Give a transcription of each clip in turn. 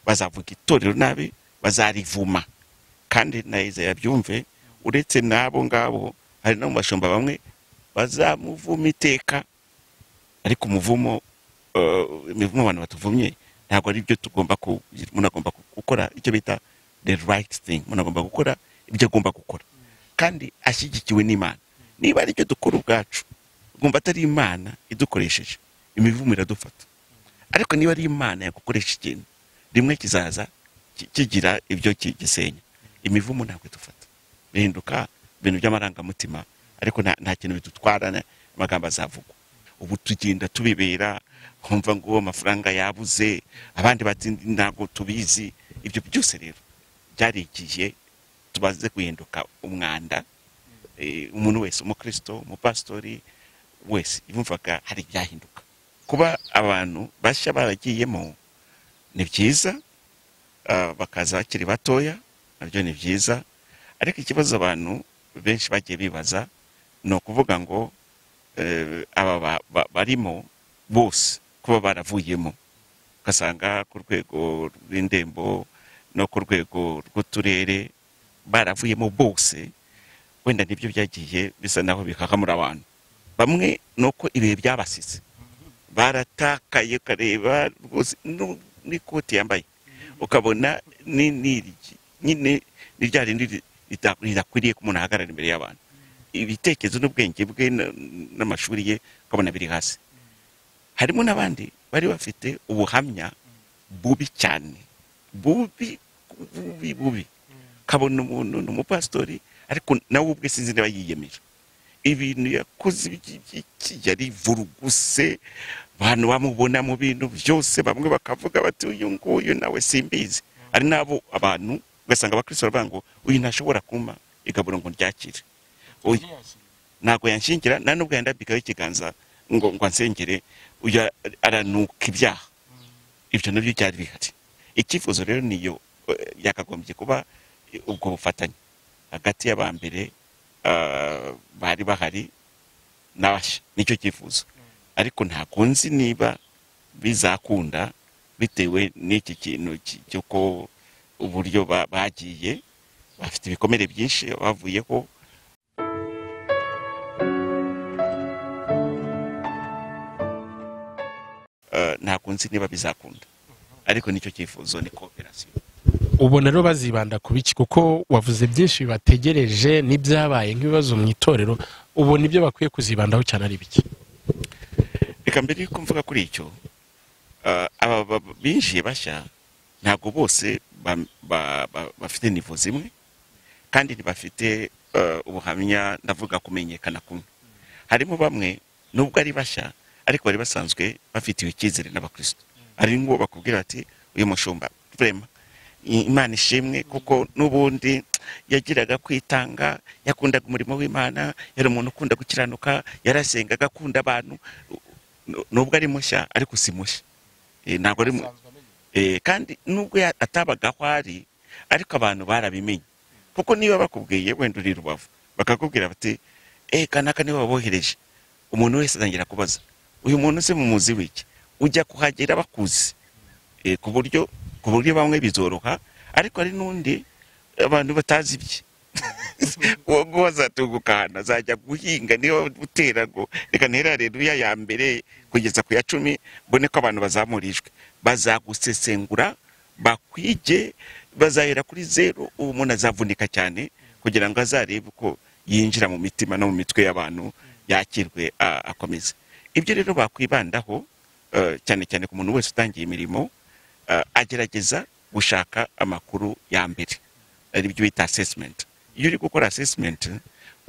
bazavuga itorero nabi bazarivuma kandi na izere abyumve uretse n'abo ngabo hari no mu bashumba bamwe bazamuvuma iteka ariko umuvumo imivumo abantu batuvumye ntabwo ari byo tugomba munagomba gukora icyo bita the right thing munagomba gukora ibyo agomba gukora kandi ashyigikiwe n'imana niba ari ibyo dukora ubwacu tugomba atari imana idukoresheje imivumo iradufata ariko niba ari imana yagukoresha ikintu rimwe kizaza kigira ibyo gisenya imivumo ntabwo idufata bihinduka ibintu by'amarangamutima ariko nta kintu bidutwara amagambo azavugwa ubu tugenda tubibera kumva ngo amafaranga yabuze abandi batsinda ntabwo tubizi ibyo byose rero byari igihe tubaze guhinduka umwanda umuntu wese umukristo umupasitori wese yumvaga hari ibyahinduka kuba abantu bashya baragiyemo ni byiza bakaza bakiri batoya nabyo ni byiza ariko ikibazo abantu benshi bagiye bibaza ni ukuvuga ngo aba barimo bose kuba baravuyemo ugasanga ku rwego rw'indembo no ku rwego rw'uturere baravuyemo bose wenda nibyo byagiye bisa naho bikakamura abantu bamwe ni uko ibihe byabasize baratakaye ukareba rwose n'ikoti yambaye ukabona nyine ni rya rindi ridakwiriye ko umuntu ahagarara imbere y'abantu ibitekerezo n'ubwenge bwe n'amashuri ye ukabona biri hasi harimo n'abandi bari bafite ubuhamya bubi cyane bubi bubi bubi ukabona umuntu ni umupasitori ariko nawe ubwe sinzi niba yiyemeje ibintu yakoze iby'iki yari vuruguse abantu bamubona mu bintu byose bamwe bakavuga bati uyu nguyu nawe simbizi hari n'abo abantu ugasanga abakristo baravuga ngo uyu ntashobora kuma igaburo ngo ryakire ntabwo yanshingira nta nubwo yandabikaho ikiganza ngo ngo ansengere uyu aranuka ibyaha ibyo nabyo byari bihari icyifuzo rero niyo yakagombye kuba ubwo bufatanye hagati y'abambere bari bahari n'abashya nicyo cyifuzo ariko ntabwo nzi niba bizakunda bitewe n'iki kintu cy'uko uburyo bagiye bafite ibikomere byinshi bavuyeho ntabwo nzi niba bizakunda ariko nicyo cyifuzo ni kooperasiyo ubona rero bazibanda ku biki kuko wavuze byinshi bibategereje n'ibyabaye nk'ibibazo mu itorero ubona ibyo bakwiye kuzibandaho cyane ari bike reka mbere yuko mvuga kuri icyo aba binjiye bashya ntabwo bose bafite nivo zimwe kandi ntibafite ubuhamya ndavuga kumenyekana kumwe harimo bamwe nubwo ari bashya ariko bari basanzwe bafitiwe icyizere n'abakristo hari ngo bakubwira bati uyu mushumba vurema imana ishimwe kuko n'ubundi yagiraga kwitanga yakundaga umurimo w'imana yari umuntu ukunda gukiranuka yarasengaga akunda abantu nubwo ari mushya ariko si mushya ntabwo ari kandi nubwo atabaga aho ari ariko abantu barabimenye kuko niba bakubwiye wenda uri rubavu bakakubwira bati eka naka niba wabohereje umuntu wese atangira kubaza uyu muntu se mu muzi w'iki ujya kuhagera bakuzi ku buryo ku buryo bamwe bizoroha ariko hari n'undi abantu batazi ibye uwo nguwo azatunguka ahantu azajya guhinga niba gutera ngo reka ntera reruya ya mbere kugeza ku ya cumi mbone ko abantu bazamurijwe bazagusesengura bakwige bazahera kuri zeru ubu umuntu azavunika cyane kugira ngo azarebe uko yinjira mu mitima no mu mitwe y'abantu yakirwe akomeza ibyo rero bakwibandaho cyane cyane ku muntu wese utangiye imirimo agerageza gushaka amakuru ya mbere ari byo bita asesimenti iyo uri gukora asesimenti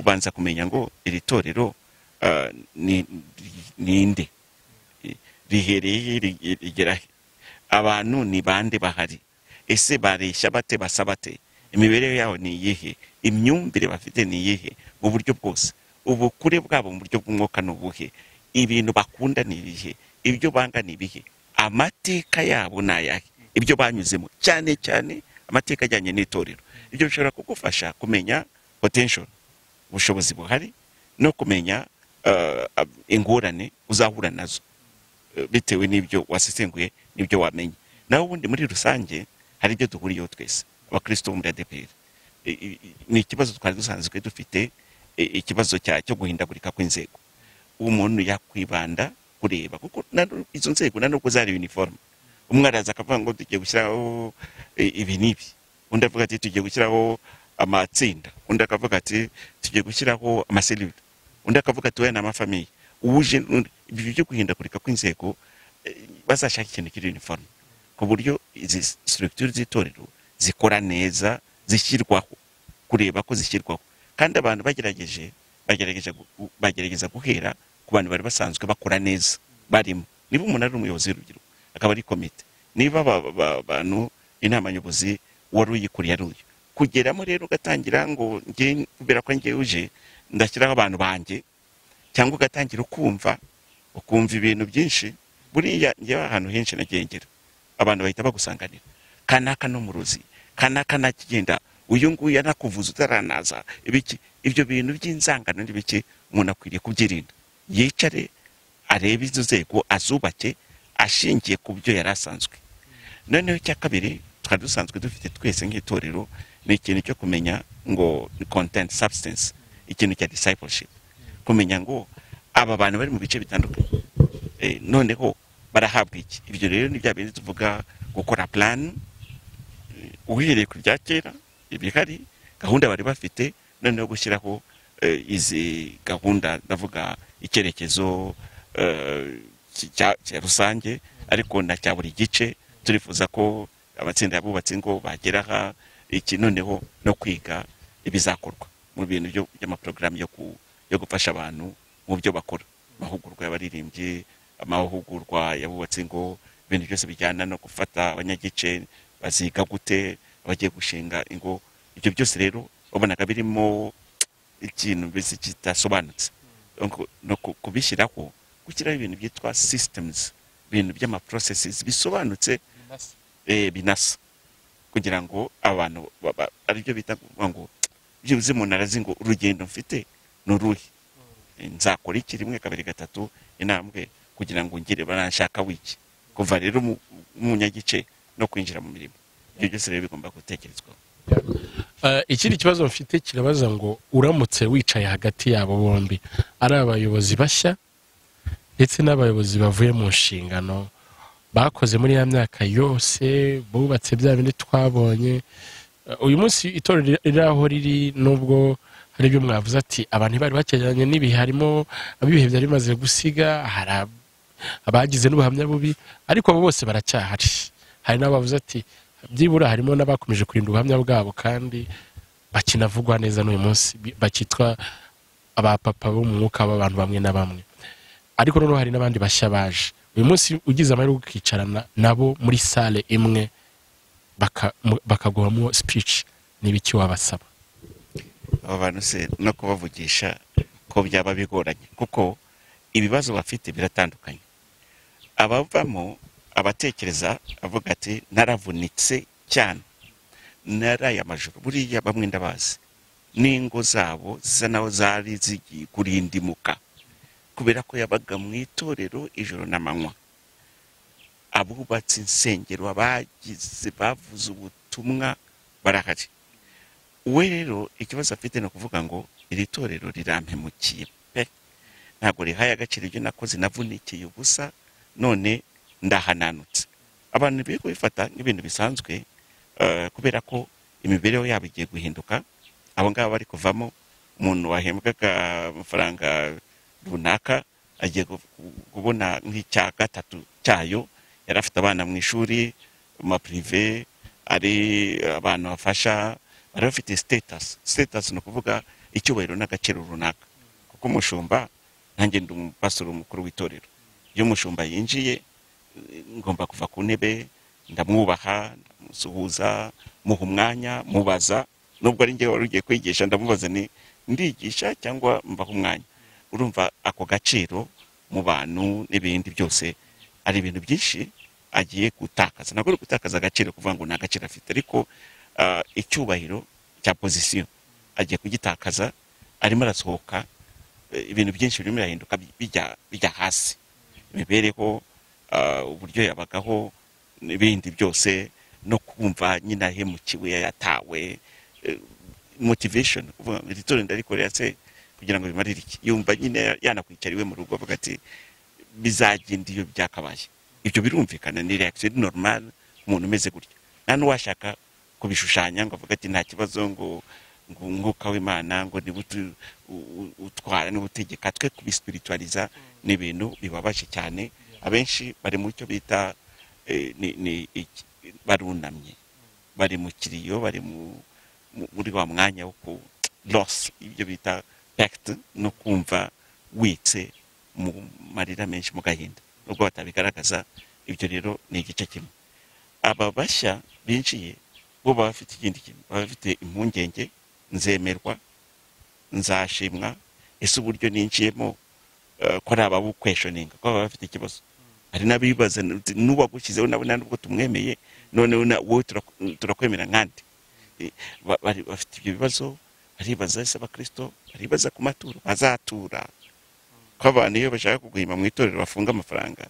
ubanza kumenya ngo iri torero ni inde rihereye rigera he abantu ni bande bahari ese bareshya bate basa bate imibereho yabo ni iyihe imyumvire bafite ni iyihe mu buryo bwose ubukure bwabo mu buryo bw'umwuka ni ubuhe ibintu bakunda ni ibihe ibyo banga ni ibihe amateka yabo ni ayahe ibyo banyuzemo cyane cyane amateka ajyanye n'itorero ibyo bishobora kugufasha kumenya potential ubushobozi buhari no kumenya ingorane uzahura nazo bitewe n'ibyo wasesenguye n'ibyo wamenye nawe ubundi muri rusange hari ibyo duhuriyeho twese abakirisitu bo muri adeperi I- i- i- ni ikibazo twari dusanzwe dufite i- ikibazo cya- cyo guhindagurika kw'inzego umuntu yakwibanda kureba kuko na nu- izo nzego na nubwo zari uniforme umwe araza akavuga ngo tugiye gushyiraho eh, ibi n'ibi undi avuga ati tugiye gushyiraho amatsinda undi akavuga ati tugiye gushyiraho amaselula undi akavuga ati we ni amafamiye uwuje n'undi." ibyo byo guhindagurika kw'inzego eh, bazashaka ikintu kiri uniforme ku buryo izi structure z'itorero zikora neza zishyirwaho kureba ko zishyirwaho kandi abantu bagerageje bagerageje gu- bagerageza guhera ku bantu bari basanzwe bakora neza barimo niba umuntu ari umuyobozi w'urubyiruko akaba ari komite niba aba- aba- abantu inama nyobozi wari uyikuriye ari uyu kugeramo rero ugatangira ngo njye kubera ko njye uje ndashyiraho abantu banjye cyangwa ugatangira ukumva ukumva ibintu byinshi buriya njyewe ahantu henshi nagengera abantu bahita bagusanganira kanaka no mu ruzi kanaka nakigenda uyu nguyu yanakuvuza utaranaza ibiki ibyo bintu by'inzangano n'ibiki umuntu akwiriye kubyirinda yicare arebe izo nzego azubake ashingiye ku byo yari asanzwe noneho icya kabiri twari dusanzwe dufite twese nk'itorero ni ikintu cyo kumenya ngo ni content substance ikintu cya discipleship kumenya ngo aba bantu bari mu bice bitandukanye Eh, noneho barahabwa iki ibyo rero ni bya bindi tuvuga gukora plan eh, uhereye ku bya kera ibihari gahunda bari bafite noneho gushyiraho eh, izi gahunda ndavuga icyerekezo eh, ki- cya cya rusange ariko na cya buri gice turifuza ko amatsinda yabubatse ngo bageraha iki noneho no kwiga ibizakorwa mu bintu byo- by'amaporogaramu yo ku- yo gufasha abantu mu byo bakora amahugurwa y'abaririmbyi amahugurwa yabubatse ngo ibintu byose bijyana no gufata abanyagice baziga gute abagiye gushinga ingo ibyo byose rero wabonaga birimo ikintu mbese kidasobanutse Ngo- no ku- kubishyiraho gushyiraho ibintu byitwa systems ibintu by'ama processes bisobanutse eh, binasa kugira ngo abantu ba- ba- aribyo bita kuvuga ngo byibuze umuntu arazi ngo urugendo mfite ni uruhe nzakora iki rimwe kabiri gatatu intambwe kugira ngo ngire baranshaka wiki kuva rero mu- mu munyagice no kwinjira mu mirimo ibyo byose rero bigomba gutekerezwaho Eh, ikindi kibazo mfite kirabaza ngo uramutse wicaye hagati yabo bombi ari abayobozi bashya ndetse n'abayobozi bavuye mu nshingano bakoze muri ya myaka yose bubatse bya bindi twabonye Eh, uyu munsi itorero riri- riri aho riri nubwo hari ibyo mwavuze ati abantu bari bakegeranye n'ibihe harimo abibihe byari bimaze gusiga hari ab- abagize n'ubuhamya bubi ariko abo bose baracyahari hari n'abavuze ati byibura harimo n'abakomeje kurinda ubuhamya bwabo kandi bakinavugwa neza n'uyu munsi bi- bakitwa abapapa bo mu mwuka b'abantu bamwe na bamwe ariko noneho hari n'abandi bashya baje uyu munsi ugize amahirwe ukicarana nabo muri sale imwe baka- mu- bakaguhamo speech n'ibiki wabasaba abo bantu se no kubavugisha ko byaba bigoranye kuko ibibazo bafite biratandukanye abavamo abatekereza avuga ati naravunitse cyane naraye amajoro buriya bamwe ndabazi n'ingo zabo zisa naho zari zigiye kurindimuka kubera ko yabaga mu itorero ijoro n'amanywa abubatse insengero abagize bavuze ubutumwa barahari we rero ikibazo afite ni ukuvuga ngo iri torero rirampemukiye pe ntabwo rihaye agaciro ibyo nakoze navunikiye ubusa none ndahananutse abantu biri kubifata nk'ibintu bisanzwe eh, kubera ko imibereho yabo igiye guhinduka abo ngabo bari kuvamo umuntu wahembwaga amafaranga runaka agiye gu- gu- kubona nk'icya gatatu cyayo yari afite abana mu ishuri mu mapurive ari abantu bafasha bari bafite sitatasi sitatasi ni ukuvuga icyubahiro n'agaciro runaka kuko umushumba nanjye ndi umupasitoro mukuru w'itorero iyo umushumba yinjiye eh, ngomba kuva ku ntebe ndamwubaha ndamusuhuza muha umwanya mubaza nubwo ari njyewe wari ugiye kwigisha ndamubaza ni ndigisha cyangwa mbaha umwanya urumva ako gaciro mu bantu n'ibindi byose hari ibintu byinshi agiye gutakaza ntabwo ari gutakaza agaciro kuvuga ngo nta gaciro afite ariko ah, icyubahiro cya pozisiyo agiye kugitakaza arimo arasohoka eh, ibintu byinshi birimo birahinduka bijya bijya hasi imibereho ah, uburyo yabagaho n'ibindi byose no kumva nyine ahemukiwe yatawe eh, motivation uvuga ngo iri torero ndarikorera se kugira ngo bimarire iki yumva nyine yanakwicara iwe mu rugo avuga ati bizagenda iyo byakabaye ibyo birumvikana ni reaction normal umuntu umeze gutya nta n'uwashaka kubishushanya ngo avuga ati nta kibazo ngo ngo umwuka w'imana ngo niba utu- u- u- utwara niba utegeka twe kubisipiritwariza ni ibintu bibabaje cyane abenshi bari mu cyo bita eh, ni- ni iki- barunamye bari mu kiriyo bari mu mu- muri wa mwanya wo ku loss ibyo bita pact no kumva witse mu marira menshi mu gahinda nubwo batabigaragaza ibyo rero ni igice kimwe aba bashya binjiye bo baba bafite ikindi kintu baba bafite impungenge nzemerwa nzashimwa ese uburyo ninjiyemo eh, ko ari ababukwejoninga ko baba bafite ikibazo hari n'abibaza nti n'uwagushyizeho nawe nta nubwo tumwemeye noneho na- wowe turak- turakwemera nkandi Eh, ba- bari- bafite ibyo bibazo baribaza ese abakristo baribaza ku maturo bazatura ko abantu iyo bashaka kuguhima mu itorero bafunga amafaranga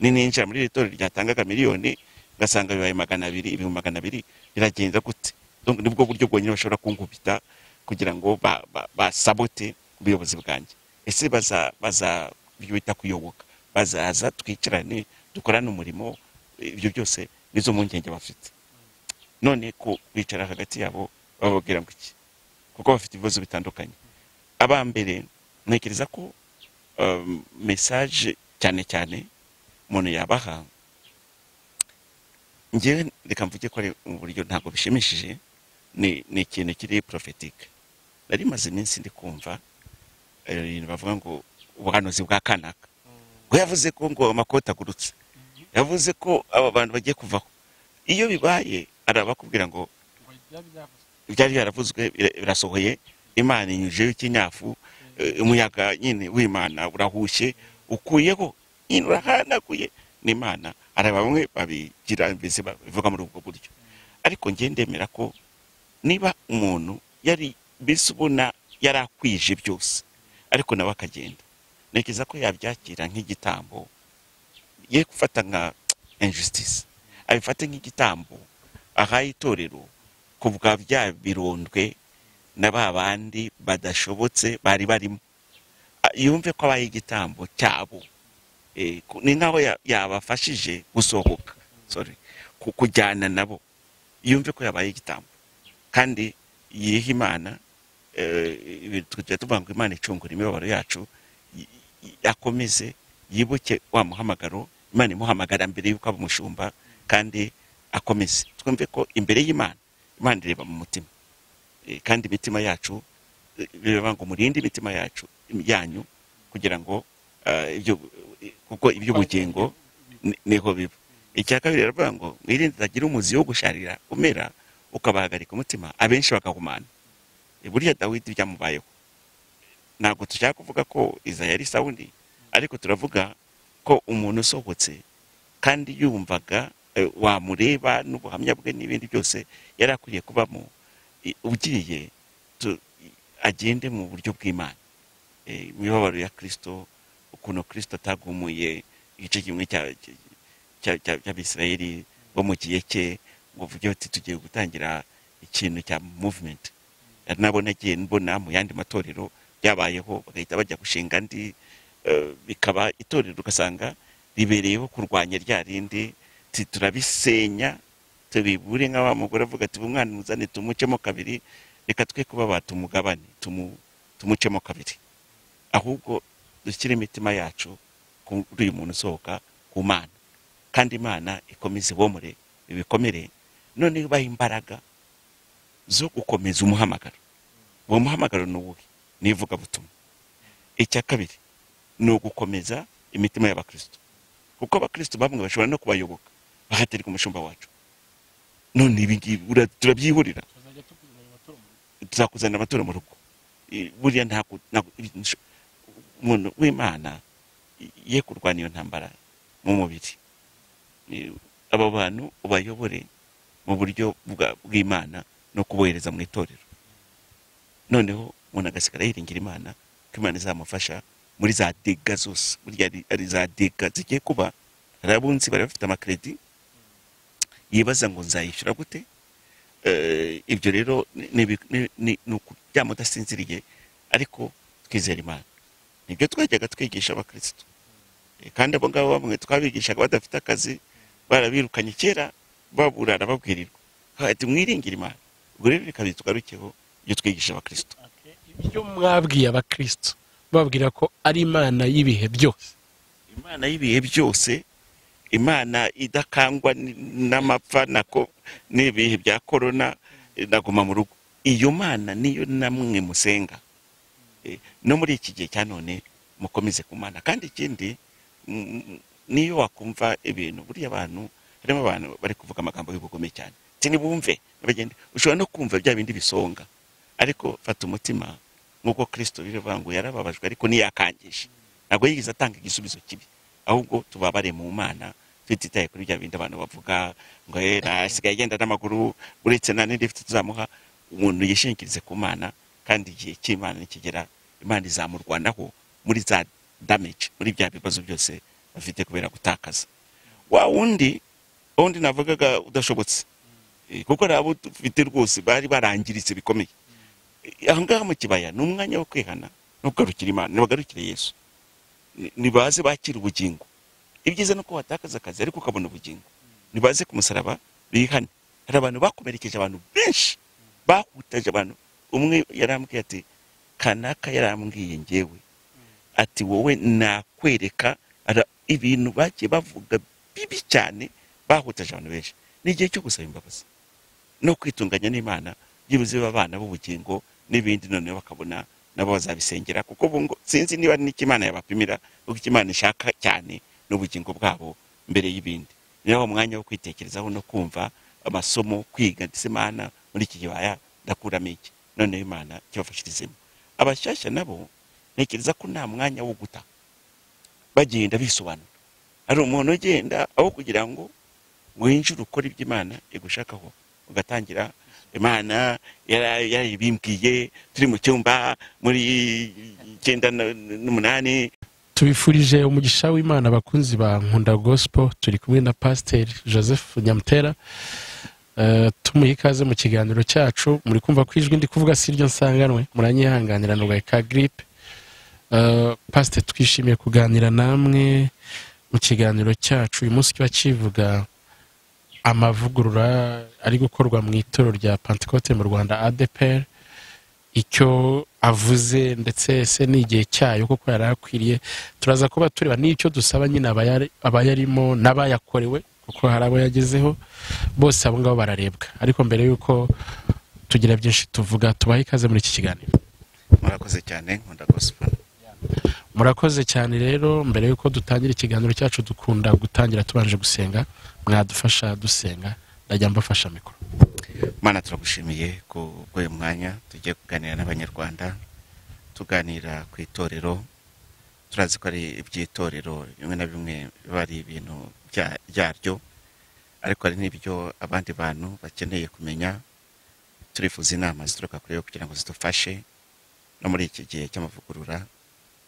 ni ninjira muri iri torero ryatangaga miliyoni ugasanga bibaye magana abiri ibihumbi magana abiri biragenda gute Donc, nibwo buryo bwonyine bashobora kunkubita kugira ngo ba- ba- basabote ubuyobozi bwanjye ese baza baza ibyo bita kuyoboka bazaza twicarane dukorane umurimo ibyo byose nizo mpungenge bafite none ku bicara hagati yabo bababwira ngo iki kuko bafite ibibazo bitandukanye aba mbere ntekereza ko um, mesaje cyane cyane umuntu yabaha ngewe reka mvuge ko ari mu buryo ntabwo bishimishije ni ni ikintu kiri porofetike nari maze iminsi ndi kumva eh, ibintu bavuga ngo ubuhanuzi bwa kanaka ngo yavuze ko ngo amakoti agurutse yavuze ko aba bantu bagiye kuvaho iyo bibaye hari abakubwira ngo ibyari byaravuzwe bira- birasohoye imana inyujijeho ikinyafu eh, umuyaga nyine w'imana urahushye ukuyeho nyine urahanaguye n'imana hari bamwe babigira mbese babivuga muri ubwo buryo ariko njye ndemera ko niba umuntu yari mbese ubona yari akwije byose ariko nawe akagenda ntekereza ko yabyakira nk'igitambo ye gufata nka injustice abifate nk'igitambo ahaye itorero ku bwa bya birondwe na ba bandi badashobotse bari barimo A- yumve ko abaye igitambo cyabo Eh, ku- ni nk'aho ya- yabafashije gusohoka sorry ku- kujyana nabo yumve ko yabaye igitambo kandi yiha imana eh, ibi tujya tuvuga ngo imana icungura imibabaro yacu y- y- akomeze yibuke wa muhamagaro imana imuhamagara mbere y'uko aba umushumba kandi akomeze twumve ko imbere y'imana imana ireba mu mutima Eh, kandi imitima yacu eh, bireba ngo murinde imitima yacu yanyu kugira ngo eh, ibyo kuko iby'ubugingo ni- niho biba icya kabiri rero baravuga ngo mwirinde utagira umuzi wo gusharira umera ukabahagarika umutima abenshi bagahumana Eh, burya dawidi byamubayeho ntabwo dushaka kuvuga ko izaya ari sawundi ariko turavuga ko umuntu usohotse kandi yumvaga eh, wamureba n'ubuhamya bwe n'ibindi byose yari akwiriye kubamo i- ugiye tu- i- agende mu buryo bw'imana Eh, imibabaro ya kirisito ukuntu kirisito atagumuye igice kimwe cya- cya- cya- cya- cy'abisirayeli bo mu gihe cye ngo uvuge uti tugiye gutangira ikintu cya movement ari nabo nagiye mbona mu yandi matorero byabayeho bagahita bajya gushinga andi eh, bikaba itorero ugasanga ribereyeho kurwanya rya rindi ti turabisenya tubibure nk'awa mugore avuga ati umwana muzane tumucemo kabiri reka twe kuba batumugabane tumu- tumucemo kabiri ahubwo dushyire imitima yacu kuri uyu muntu usohoka ku mana kandi imana ikomeze ibomore ibikomere none ibahe imbaraga zo gukomeza umuhamagaro uwo muhamagaro ni uwuhe ni ivugabutumwa icya kabiri ni ugukomeza imitima y'abakristo kuko abakristo bamwe bashobora no kubayoboka bahatirwa umushumba wacu none ibi ngibi ura- turabyihurira tuzakuzanira amaturo mu rugo I- buriya ntabwo ntabwo- ibi- nsho- umuntu w'imana i- ye kurwana iyo ntambara mu mubiri I- abo bantu ubayobore mu buryo bwa- bw'imana no kubohereza mu itorero noneho umuntu agasigara yiringira imana ko imana izamufasha muri za dega zose burya ari ari za dega zigiye kuba hari abunzi bari bafite amakredi yibaza ngo nzayishyura gute Eh, ibyo rero ni- ni- ni ni- ni ukuryama udasinziriye ariko twizera imana nibyo twajyaga twigisha abakirisitu Eh, kandi abo ngabo bamwe twabigishaga badafite akazi barabirukanye kera baburana babwirirwa ati mwiringire imana ubwo rero reka bitugarukeho ibyo twigisha abakirisitu ibyo mwabwiye abakristo babwira ko ari imana y'ibihe byose imana y'ibihe byose imana idakangwa n- n'amapfa nako n'ibihe bya korona eh, naguma mu rugo iyo mana niyo namwe musenga Eh, no muri iki gihe cya none mukomeze ku mana kandi ikindi mm, mm, niyo wakumva ibintu buriya abantu harimo abantu bari kuvuga amagambo y'ubugome cyane sinibumve bagende ushobora no kumva bya bindi bisonga ariko fata umutima nk'uko kirisito biravuga ngo yarababajwe ariko ntiyakangishe ntabwo yigeze atanga igisubizo kibi ahubwo tubabare mu mana tutitaye kuri bya bindi abantu bavuga ngo "Eh, nasigaye agenda n'amaguru uretse nta n'indi ifite tuzamuha umuntu yishingikirize ku mana kandi igihe cy'imana nikigera imana izamurwanaho muri za damage muri bya bibazo byose bafite kubera gutakaza wa wundi wundi navugaga udashobotse Eh, kuko hari abo dufite rwose bari barangiritse bikomeye Eh, aha ngaha mu kibaya ni umwanya wo kwihana no kugarukira imana nibagarukire yesu Ni- nibaze bakira ubugingo ibyiza ni uko watakaza akazi ariko ukabona ubugingo nibaze ku musaraba bihane hari abantu bakomerekeje abantu benshi bahutaje abantu umwe yarambwiye ati kanaka yarambwiye ngewe ati wowe nakwereka ara- ibintu bagiye bavuga bibi cyane bahutaje abantu benshi ni igihe cyo gusaba imbabazi no kwitunganya n'imana byibuze abana b'ubugingo n'ibindi noneho bakabona nabo bazabisengera kuko bungo sinzi niba ari n'icyo imana yabapimira kuko icyo imana ishaka cyane n'ubugingo bwabo mbere y'ibindi niyo uwo mwanya wo kwitekerezaho no kumva amasomo kwiga ndetse imana muri iki gibaya ndakuramo iki noneho imana kibafashirizemo abashyashya nabo ntekereza ko nta mwanya wo guta bagenda bisobanura hari umuntu ugenda aho kugira ngo winjire ukora ibyo imana igushakaho ugatangira imana yara- yarabimbwiye turi mu cyumba muri icyenda na- n'umunani tubifurije umugisha w'imana abakunzi ba nkunda gospel turi kumwe na pasiteri joseph nyamutera Eh, tumuha ikaze mu kiganiro cyacu muri kumva ko ijwi ndi kuvuga si ryo nsanganwe muranyihanganira nurwaye ka giripe Eh, pasiteri twishimiye kuganira namwe mu kiganiro cyacu uyu munsi kiba kivuga amavugurura ari gukorwa mu itorero rya pantekote mu rwanda adeperi icyo avuze ndetse se n'igihe cyayo kuko yari akwiriye turaza kuba tureba n'icyo dusaba nyine abayari- abayarimo n'abayakorewe kuko hari abo yagezeho bose abo ngabo bararebwa ariko mbere y'uko tugira byinshi tuvuga tubahe ikaze muri iki kiganiro murakoze cyane nkunda gospel murakoze cyane rero mbere y'uko dutangira ikiganiro cyacu dukunda gutangira tubanje gusenga mwadufasha dusenga ndajya mbafasha mikoro mana turagushimiye ku bw'uyu mwanya tugiye kuganira n'abanyarwanda tuganira ku itorero turazi ko ari iby'itorero bimwe na bimwe biba ari ibintu bya- byaryo ariko hari n'ibyo abandi bantu bakeneye kumenya turifuza inama zituruka kuri yo kugira ngo zidufashe no muri iki gihe cy'amavugurura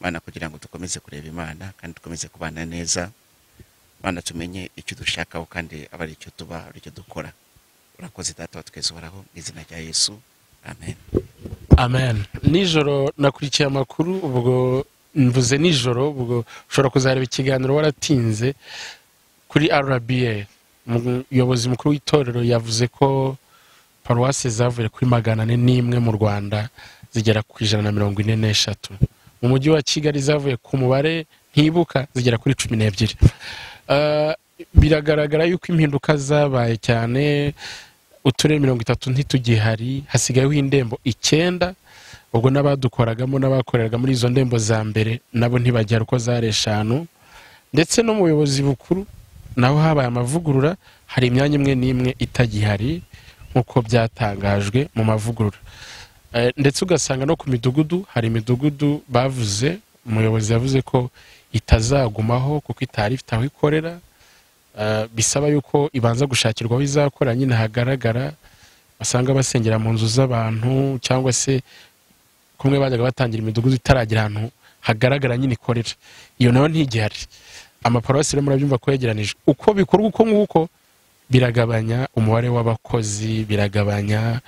mana kugira ngo dukomeze kureba imana kandi dukomeze kubana neza mana tumenye icyo dushakaho kandi aba ari icyo tuba ari icyo dukora urakoze data wa twese uhoraho mu izina rya yesu amen amen nijoro nakurikiye amakuru ubwo mvuze nijoro ubwo ushobora kuzareba ikiganiro waratinze kuri rba umuyobozi mukuru w'itorero yavuze ko paruwasi zavuye kuri magana ane n'imwe mu rwanda zigera ku ijana na mirongo ine n'eshatu mu mujyi wa kigali zavuye ku mubare ntibuka zigera kuri cumi n'ebyiri Eh, biragaragara yuko impinduka zabaye cyane uturere mirongo itatu ntitugihari hasigayeho indembo icyenda ubwo n'abadukoragamo n'abakoreraga muri izo ndembo za mbere nabo ntibagera uko zari eshanu ndetse no mu buyobozi bukuru naho habaye amavugurura hari imyanya imwe n'imwe itagihari nk'uko byatangajwe mu mavugurura Eh, ndetse ugasanga no ku midugudu hari imidugudu bavuze umuyobozi yavuze ko itazagumaho kuko itari ifite aho ikorera Eh, bisaba yuko ibanza gushakirwaho izakora nyine hagaragara basanga basengera mu nzu z'abantu cyangwa se kumwe bajyaga batangira imidugudu itaragira ahantu hagaragara nyine ikorera iyo nayo ntigihari amaparuwasi rero murabyumva ko yegeranijwe uko bikorwa uko nguko biragabanya umubare w'abakozi biragabanya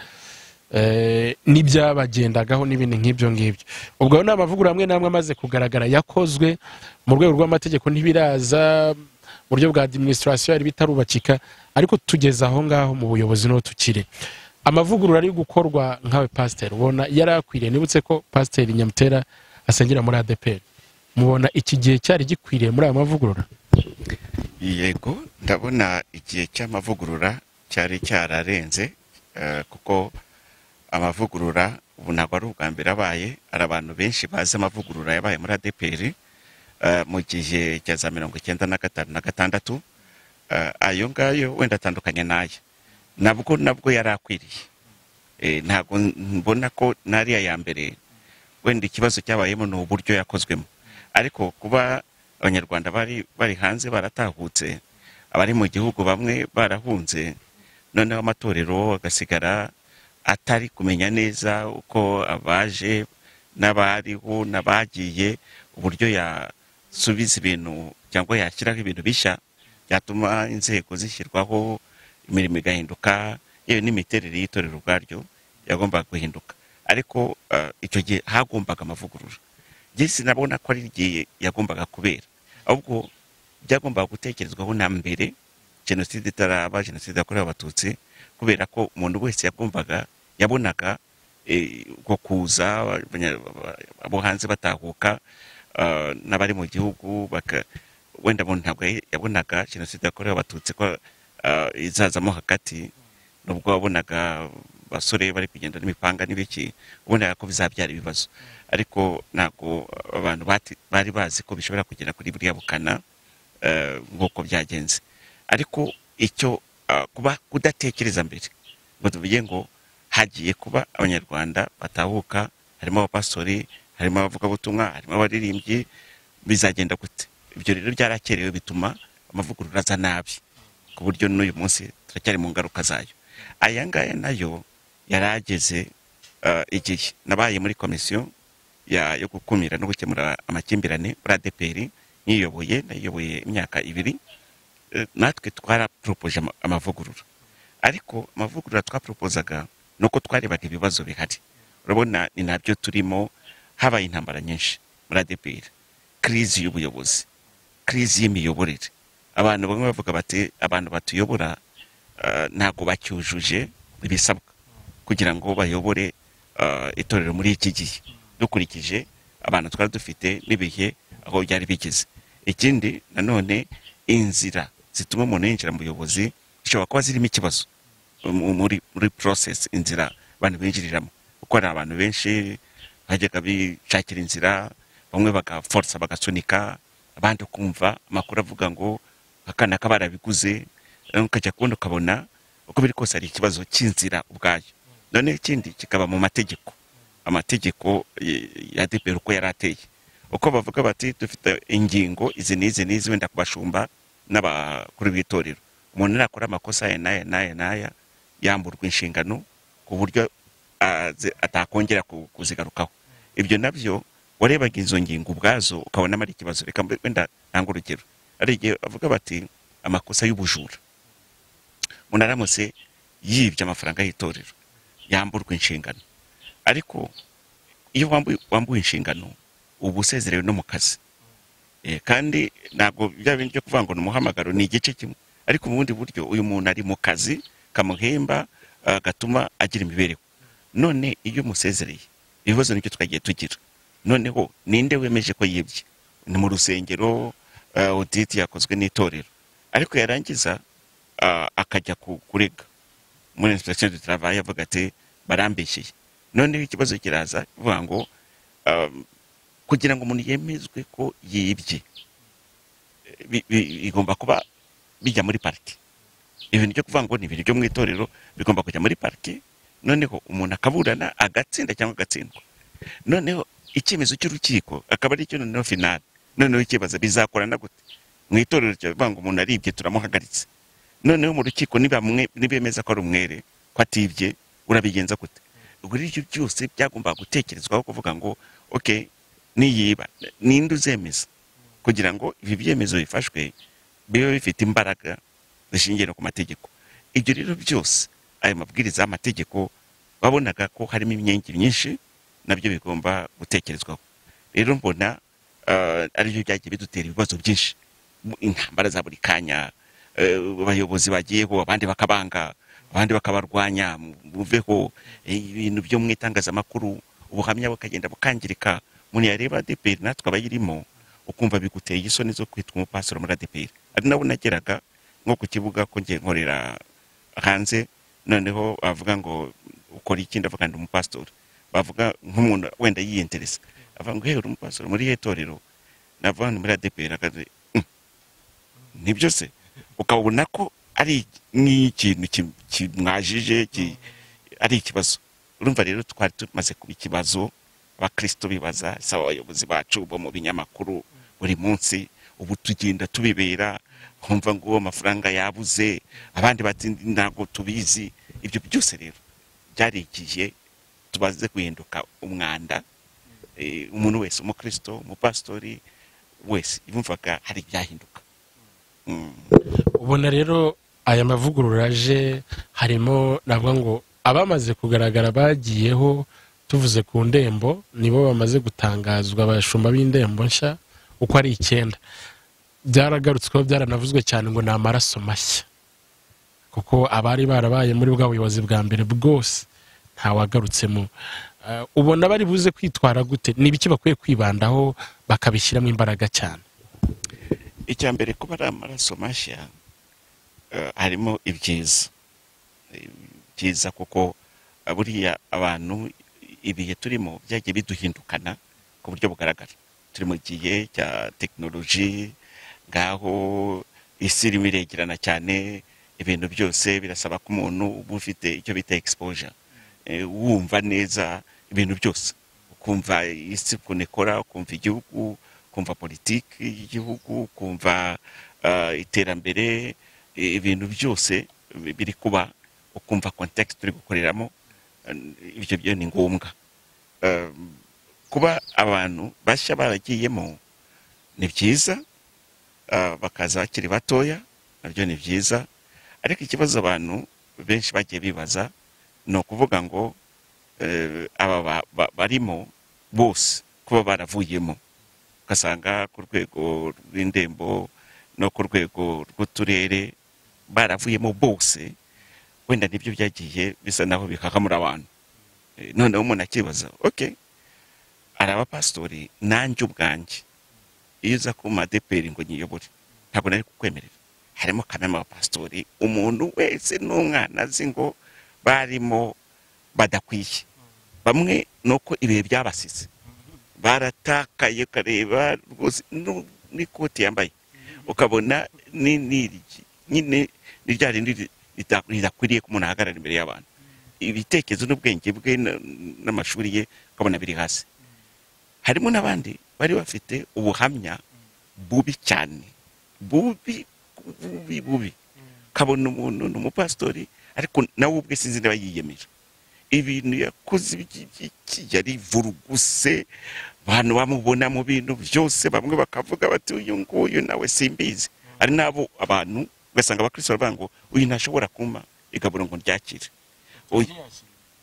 eh, n'ibyabagendagaho n'ibindi nk'ibyo ngibyo ubwo ayo ni amavugurura amwe n'amwe amaze kugaragara yakozwe mu rwego rw'amategeko ntibiraza mu buryo bwa administration yari bitarubakika ariko tugeze aho ngaho mu buyobozi n'uwo tukiri amavugurura ari gukorwa nkawe pasiteri ubona yari akwiriye nibutse ko pasiteri nyamutera asengera muri adeperi mubona iki gihe cyari gikwiriye muri aya mavugurura yego ndabona igihe cy'amavugurura cyari cyararenze eh, kuko amavugurura ubu ntabwo ari ubwa mbere abaye hari abantu benshi bazi amavugurura yabaye muri adeperi eh, mu gihe cya za mirongo icyenda na gatanu na gatandatu eh, ayo ngayo wenda atandukanye n'aya nabwo nabwo yari akwiriye Eh, ntabwo mbona ko n'ariya ya mbere wenda ikibazo cyabayemo ni uburyo yakozwemo ariko kuba abanyarwanda bari bari hanze baratahutse abari mu gihugu bamwe barahunze noneho amatorero agasigara atari kumenya neza uko abaje n'abariho n'abagiye uburyo yasubiza ibintu cyangwa yashyiraho ibintu bishya byatuma inzego zishyirwaho imirimo igahinduka yewe n'imiterere y'itorero ubwaryo yagombaga guhinduka ariko eh, icyo gihe hagombaga amavugurura jesi nabona ko ari igihe yagombaga kubera ahubwo byagombaga gutekerezwaho na mbere jenoside itaraba jenoside yakorewe abatutsi kubera ko umuntu wese yagombaga yabonaga eh, uko kuza abanya- abo hanze batahuka ah, n'abari mu gihugu baka wenda umuntu ntabwo yabonaga jenoside yakorewe abatutsi ko ah, izazamo hagati nubwo wabonaga abasore bari kugenda n'imipanga n'ibiki ubonaga ko bizabyara ibibazo ariko ntabwo abantu bati- bari bazi ko bishobora kugera kuri buriya bukana eh, nk'uko byagenze ariko icyo ah, kuba kudatekereza mbere ngo tuvuge ngo hagiye kuba abanyarwanda batahuka harimo abapastori harimo abavugabutumwa harimo abaririmbyi bizagenda gute ibyo rero byarakerewe bituma amavugurura aza nabi ku buryo n'uyu munsi turacyari mu ngaruka zayo aya ngaya nayo yari ageze eh, igihe nabaye muri komisiyo ya- yo gukumira no gukemura amakimbirane muri adeperi nyiyoboye nayiyoboye imyaka ibiri Eh, natwe twaraporopoje ama- amavugurura ariko amavugurura twaporopozaga ni uko twarebaga ibibazo bihari urabona ni nabyo turimo habaye intambara nyinshi muri adeperi kirizi y'ubuyobozi kirizi y'imiyoborere abantu bamwe bavuga bati abantu batuyobora eh, ntabwo bacyujuje ibisabwa kugira ngo bayobore eh, itorero muri iki gihe dukurikije abantu twari dufite n'ibihe aho byari bigeze ikindi nanone inzira zituma umuntu yinjira mu buyobozi zishobora kuba zirimo ikibazo mu- muri muri process inzira abantu binjiriramo kuko hari abantu benshi bajyaga bishakira inzira bamwe bagaforsa bagasunika abandi ukumva amakuru avuga ngo akana ka barabiguze eh, ukajya kubona ukabona uko biri kose hari ikibazo cy'inzira ubwayo none ikindi kikaba mu mategeko amategeko eh, ya dpr uko yari ateye uko bavuga bati dufite ingingo izi n'izi n'izi wenda kubashumba n'abakuru b'itorero umuntu nakora amakosa aya n'aya n'aya n'aya yamburwa inshingano ku buryo aze- atakongera ku- kuzigarukaho ibyo nabyo warebaga izo ngingo ubwazo ukabonamo ari ikibazo reka mbe- wenda ntange urugero hari igihe bavuga bati amakosa y'ubujura umuntu aramutse yibye amafaranga y'itorero yamburwa inshingano ariko iyo wambuye wambuye inshingano uba usezerewe no mu kazi Eh, kandi ntabwo bya bindi byo kuvuga ngo ni umuhamagaro ni igice kimwe ariko mu bundi buryo uyu muntu ari mu kazi kamuhemba ah, gatuma agira imibereho none iyo umusezereye ibibazo nibyo twagiye tugira noneho ninde wemeje ko yibye ni mu rusengero ah, audit yakozwe n'itorero ariko yarangiza ah, akajya ku- kurega muri inspection du travail avuga ati barambeshyeye noneho ikibazo kiraza bivuga ngo um, kugira ngo umuntu yemezwe ko yibye eh, bi- bi- bigomba kuba bijya muri pariki ibintu byo kuvuga ngo ni ibintu byo mu itorero bigomba kujya muri pariki noneho umuntu akaburana agatsinda cyangwa agatsindwa noneho icyemezo cy'urukiko akaba ari cyo noneho finale noneho ikibazo bizakorana gute mu itorero ryavuga ngo umuntu aribye turamuhagaritse noneho mu rukiko nibamwe nibemeza ko ari umwere ko atibye urabigenza gute ubwo rero byose byagombaga gutekerezwaho kuvuga ngo ok niyiba ninde uzemeza kugira ngo ibi byemezo bifashwe bibe bifite imbaraga zishingiye no ku mategeko ibyo rero byose ayo mabwiriza y'amategeko babonaga ko harimo imyenge myinshi nabyo bigomba gutekerezwaho rero mbona ah, aribyo byagiye bidutera ibibazo byinshi Mu- intambara za buri kanya eh, abayobozi bagiyeho abandi bakabanga abandi bakabarwanya mu- muveho eh, ibintu byo mu itangazamakuru ubuhamya bukagenda bukangirika umuntu yareba adeperi natwe abayirimo ukumva biguteye isoni zo kwitwa umupasuro muri adeperi ari nabo nageraga nko ku kibuga ko ngiye nkorera hanze noneho bavuga ngo ukora iki ndavuga ndi umupasitori bavuga nk'umuntu wenda yiyinteresa avuga ngo hehe uri umupasitori muri iriya torero navuga ngo ni muri adeperi akazi nibyo se ukabona ko ari nk'ikintu ki- kimwajije ki- ari ikibazo urumva rero twari tumaze kuba ikibazo abakristo bibaza saba abayobozi bacu bo mu binyamakuru buri munsi ubu tugenda tubibera nkumva ngo uwo amafaranga yabuze abandi bati ntabwo tubizi ibyo byose rero byari igihe tubaze guhinduka umwanda Eh, umuntu wese umukristo umupasitori wese yumvaga hari ibyahinduka Mm. ubona rero aya mavugurura aje harimo navuga ngo abamaze kugaragara bagiyeho tuvuze ku ndembo nibo bamaze gutangazwa abashumba b'indembo nshya uko ari icyenda byaragarutsweho byaranavuzwe cyane ngo ni amaraso mashya kuko abari barabaye muri bwa buyobozi bwa mbere bwose ntawagarutsemo Eh, ubona bari buze kwitwara gute ni ibiki bakwiye kwibandaho bakabishyiramo imbaraga cyane icya mbere kuba ari amaraso mashya eh, harimo ibyiza Eh, byiza kuko eh, buriya abantu ibihe turimo byagiye biduhindukana ku buryo bugaragara turi mu gihe cya tekinoloji ngaho isi irimo iregerana cyane ibintu byose birasaba ko umuntu uba ufite icyo bita exposure Eh, wumva neza ibintu byose ukumva isi ukuntu ikora ukumva igihugu ukumva politiki y'igihugu ukumva ah, iterambere eh, ibintu byose bi- biri kuba ukumva context turi gukoreramo eh, ibyo byo ni ngombwa Eh, kuba abantu bashya baragiyemo ni byiza ah, bakaza bakiri batoya nabyo ni byiza ariko ikibazo abantu benshi bagiye bibaza ni ukuvuga ngo eh, aba ba- ba- barimo bose kuba baravuyemo ugasanga ku rwego rw'indembo no ku rwego rw'uturere baravuyemo bose wenda nibyo byagiye bisa naho bihahamura abantu Eh, noneho umuntu akibaza ok ari abapasitori nanjye ubwanjye iyo uza ku madeperi ngo nyiyobore ntabwo nari kukwemerera harimo kanama abapasitori umuntu wese n'umwana azi ngo barimo badakwiye bamwe ni uko ibihe byabasize baratakaye ukareba rwose nu- n'ikoti yambaye ukabona ni n'iryi nyine ni rya rindi ri- rita- ridakwiriye ko umuntu ahagarara imbere y'abantu ibitekerezo n'ubwenge bwe na- n'amashuri ye ukabona biri hasi harimo n'abandi bari bafite ubuhamya bubi cyane bubi bubi bubi kabona umuntu ni umupasitori ariko nawe ubwe sinzi niba yiyemeje ibintu yakoze by'iki yari vuruguse abantu bamubona mu bintu byose bamwe bakavuga bati uyu nguyu nawe simbizi ari nabo abantu ugasanga abakristo baravuga ngo uyu ntashobora kumpa igaburo ngo ryakire Oya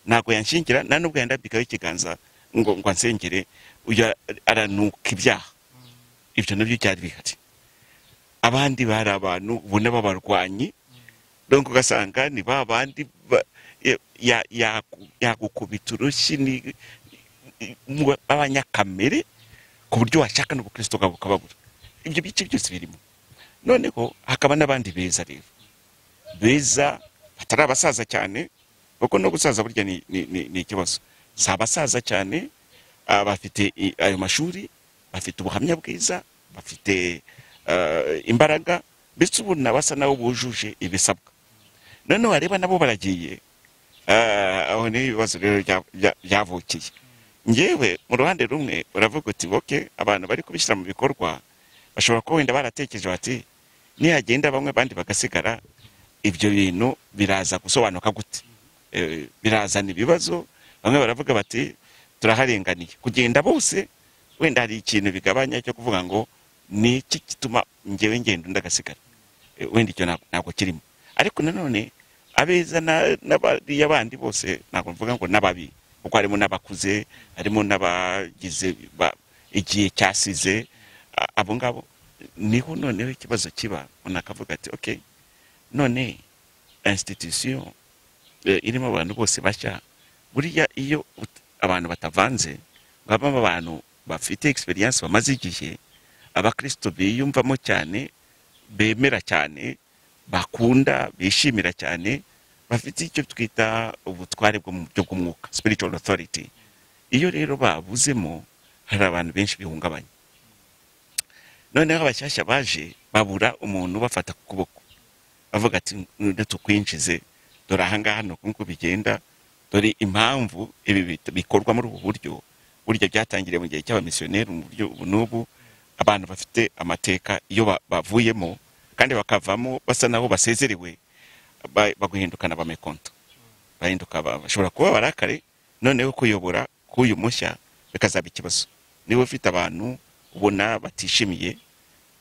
ntabwo yanshingira nta nubwo yandambikaho ikiganza ngo ngo ansengere uyu aranuka ibyaha ibyo nabyo byari bihari abandi bari abantu ubona b'abarwanyi donc ugasanga ni ba bandi ba- ya- ya- yaku- yakukubita urushyi ni- mu- b'abanyakamere ku buryo washaka n'ubukristo bwabo ukababura ibyo bice byose birimo noneho hakaba n'abandi beza rero beza batari abasaza cyane kuko no gusaza burya ni ni- ni- ni ikibazo si abasaza cyane ah, bafite i- ayo mashuri bafite ubuhamya bwiza bafite ah, imbaraga mbese ubona basa nabo bujuje ibisabwa noneho wareba nabo baragiye Ah, aho ni ibibazo rero bya- bya- byavukiye ngewe mu ruhande rumwe uravuga uti boke abantu bari kubishyira mu bikorwa bashobora kuba wenda baratekereje bati nihagenda bamwe abandi bagasigara ibyo bintu biraza gusobanuka gute Eh, birazana ibibazo bamwe baravuga bati turaharenganiye kugenda bose wenda hari ikintu bigabanya cyo kuvuga ngo ni iki gituma ngewe ngenda undi agasigara Eh, eh, wenda icyo ntabwo- ntabwo kirimo ariko nanone abeza na- n'abariya bandi bose ntabwo mvuga ngo n'ababi kuko harimo n'abakuze harimo n'abagize ba- igihe cyasize a- abo ngabo niho noneho ikibazo kiba umuntu akavuga ati ok none institution eh, irimo abantu bose bashya buriya iyo ut- abantu batavanze babamo abantu bafite experience bamaze igihe abakristo biyumvamo cyane bemera cyane bakunda bishimira cyane bafite icyo twita ubutware bwo mu byo bw'umwuka spiritual authority iyo rero babuzemo hari abantu benshi bihungabanya noneho abashyashya baje babura umuntu ubafata ku kuboko bavuga ati "Nde tukwinjize dore ahangaha ni uku nguku bigenda dore impamvu ibi bit- bikorwa muri ubu buryo burya byatangiriye mu gihe cy'abamisiyoneri mu buryo ubu n'ubu abantu bafite amateka iyo ba- bavuyemo kandi bakavamo basa naho basezerewe ba- baguhindukana abamekonto bahinduka ba- bashobora kuba barakare noneho kuyobora k'uyu mushya bikazaba ikibazo niba ufite abantu ubona batishimiye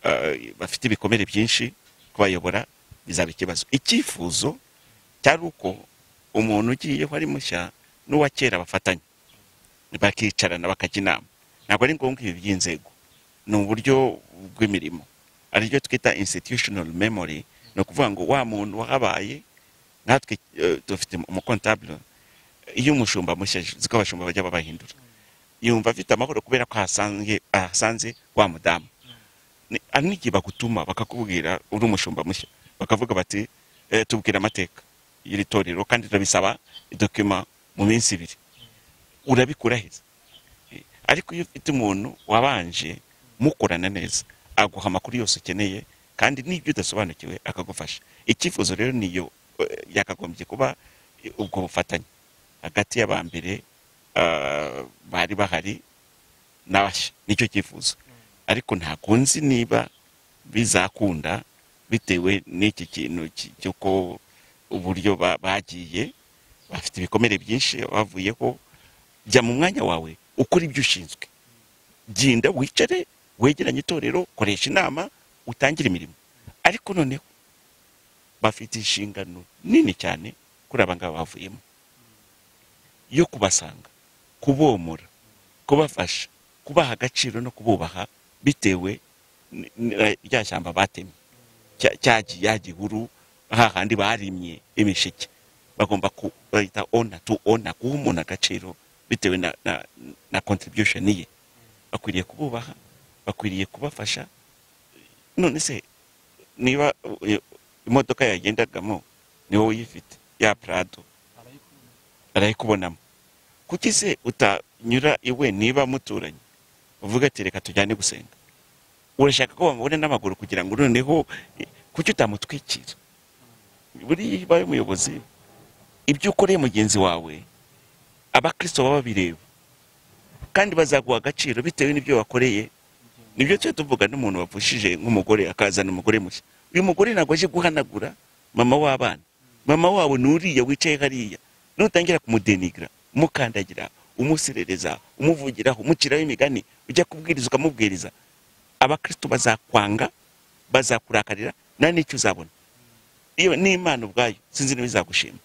eh, bafite ibikomere byinshi kubayobora bizaba ikibazo icyifuzo cyari uko umuntu ugiyeho ari mushya n'uwa kera bafatanya bakicarana bakajya inama ntabwo ari ngombwa ibi by'inzego ni uburyo bw'imirimo ariryo twita institutional memory ni ukuvuga ngo wa muntu wahabaye natwe eh, dufite umukontabule iyo umushumba mushya aje, ko abashumba bajya babahindura yumva afite amahoro kubera ko ahasanze ahasanze wa mudamu Ni- hari n'igihe bagutuma bakakubwira uri umushumba mushya bakavuga bati eh, tubwira amateka y'iri torero kandi turabisaba idokima mu minsi ibiri urabikurahiza Eh, ariko iyo ufite umuntu wabanje mukorana neza aguha amakuru yose ukeneye kandi n'ibyo udasobanukiwe akagufasha icyifuzo rero niyo eh, yakagombye kuba eh, ubwo bufatanye hagati y'abambere ah, bari bahari n'abashya nicyo cyifuzo ariko ntabwo nzi niba bizakunda bitewe n'iki kintu ki- cy'uko uburyo ba- bagiye bafite ibikomere byinshi bavuyeho jya mu mwanya wawe ukora ibyo ushinzwe genda wicare wegeranye itorero koresha inama utangire imirimo ariko noneho bafite inshingano nini cyane kuri aba ngaba bavuyemo yo kubasanga kubomora kubafasha kubaha agaciro no kububaha bitewe n- n- rya shyamba batemye cya- cya gi- ya gihuru hahandi barimye imishike bagomba ku- bahita ona tu ona guha umuntu agaciro bitewe na, na, na contribution ye bakwiriye kububaha bakwiriye kubafasha none se niba eh, imodoka yagendagamo ni wowe uyifite ya prado arayikubonamo kuki se utanyura iwe niba muturanye uvuga ati reka tujyane gusenga urashaka ko bamubona n'amaguru kugira ngo noneho eh, kuki utamutwikira buriya iyo ubaye umuyobozi ibyo ukoreye mugenzi wawe abakristo baba babireba kandi bazaguha agaciro bitewe n'ibyo wakoreye nibyo tujya tuvuga n'umuntu wavushije nk'umugore akazana umugore mushya uyu mugore ntabwo aje guhanagura mama w'abana mama wabo ni uriya wicaye hariya nutangira kumudenigara umukandagira umuserereza umuvugiraho umuciraho imigani ujya kubwiriza ukamubwiriza abakristo bazakwanga bazakurakarira nta n'icyo uzabona iyo ni imana ubwayo sinzi niba izagushima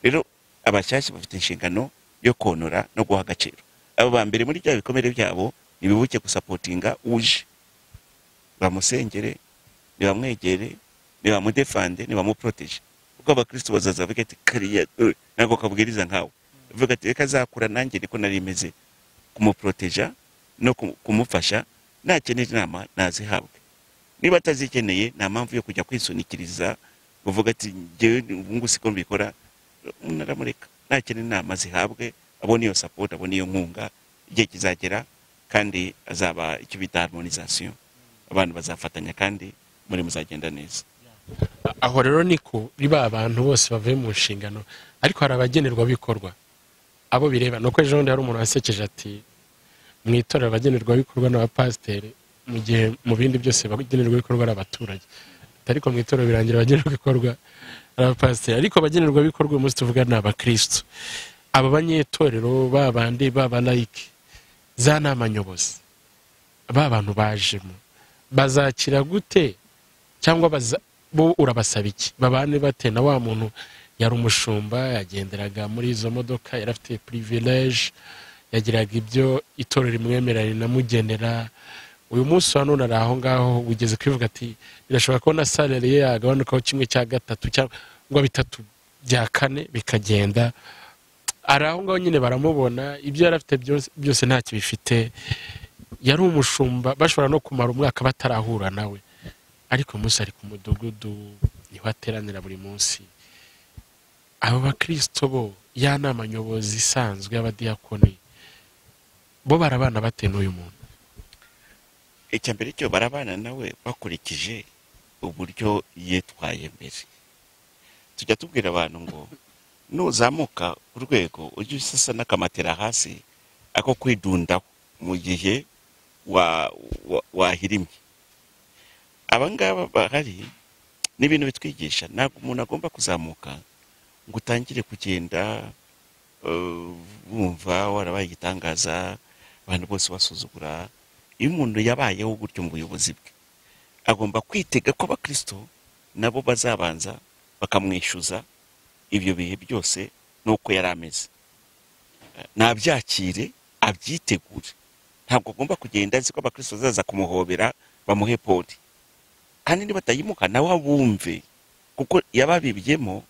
rero abashyashya bafite inshingano yo konora no guha agaciro abo ba mbere muri bya bikomere byabo ntibibuke gusapotinga uje bamusengere nibamwegere nibamudefande nibamuproteje kuko abakristo bazaza bavuga ati kariya eh, ntabwo kabwiriza nkawe bavuga ati reka azakura nanjye niko nari meze kumuproteja no kumu- kumufasha nakenera inama nazihabwe niba atazikeneye nta mpamvu yo kujya kwisunikiriza uvuga ati ngewe ubu ngubu siko mbikora umuntu aramureka nakenera inama zihabwe abone iyo support abone iyo nkunga igihe kizagera kandi azaba icyo bita harmonisation abantu bazafatanya kandi muri muzagenda neza aho rero niko riba abantu bose bavuye mu nshingano ariko hari abagenerwabikorwa abo bireba nuko ejo bundi hari umuntu wasekeje ati mu itorero abagenerwabikorwa ni abapasiteri mu gihe mu bindi byose abagenerwabikorwa ari abaturage ariko mu itorero birangira abagenerwabikorwa ari abapasiteri ariko abagenerwabikorwa uyu munsi tuvuga ni abakirisitu aba banyetorero ba bandi baba layike za nama nyobozi ba bantu bajemo bazakira gute cyangwa baza- bo urabasaba iki babane bate na wa muntu yari umushumba yagenderaga muri izo modoka yari afite pirivileje yagiraga ibyo itorero rimwemerera rinamugenera uyu munsi wa none ari aho ngaho wigeze kwivuga ati birashobora kubona salari ye yagabanukaho kimwe cya gatatu cyangwa bitatu bya kane bikagenda ari aho ngaho nyine baramubona ibyo yari afite byose- byose ntacyo bifite yari umushumba bashobora no kumara umwaka batarahura nawe ariko uyu munsi ari ku mudugudu niho ateranira buri munsi abo bakirisito bo ya nama nyobozi isanzwe y'abadiyakoni bo barabana bate n'uyu muntu icya mbere cyo barabana nawe bakurikije uburyo yitwaye mbere tujya tubwira abantu ngo nuzamuka urwego ujye usasa n'akamatera hasi ako kwidundaho mu gihe wa- wa- wahirimye abangaba bahari ni ibintu bitwigisha ntabwo umuntu agomba kuzamuka ngo utangire kugenda eh, wumva warabaye igitangaza abantu bose basuzugura iyo umuntu yabayeho gutyo mu buyobozi bwe agomba kwitega ko abakristo nabo bazabanza bakamwishyuza ibyo bihe byose n'uko yari ameze Eh, nabyakire abyitegure ntabwo agomba kugenda azi ko abakristo bazaza kumuhobera bamuhe podi kandi nibatayimuka nawe abumve kuko yababibyemo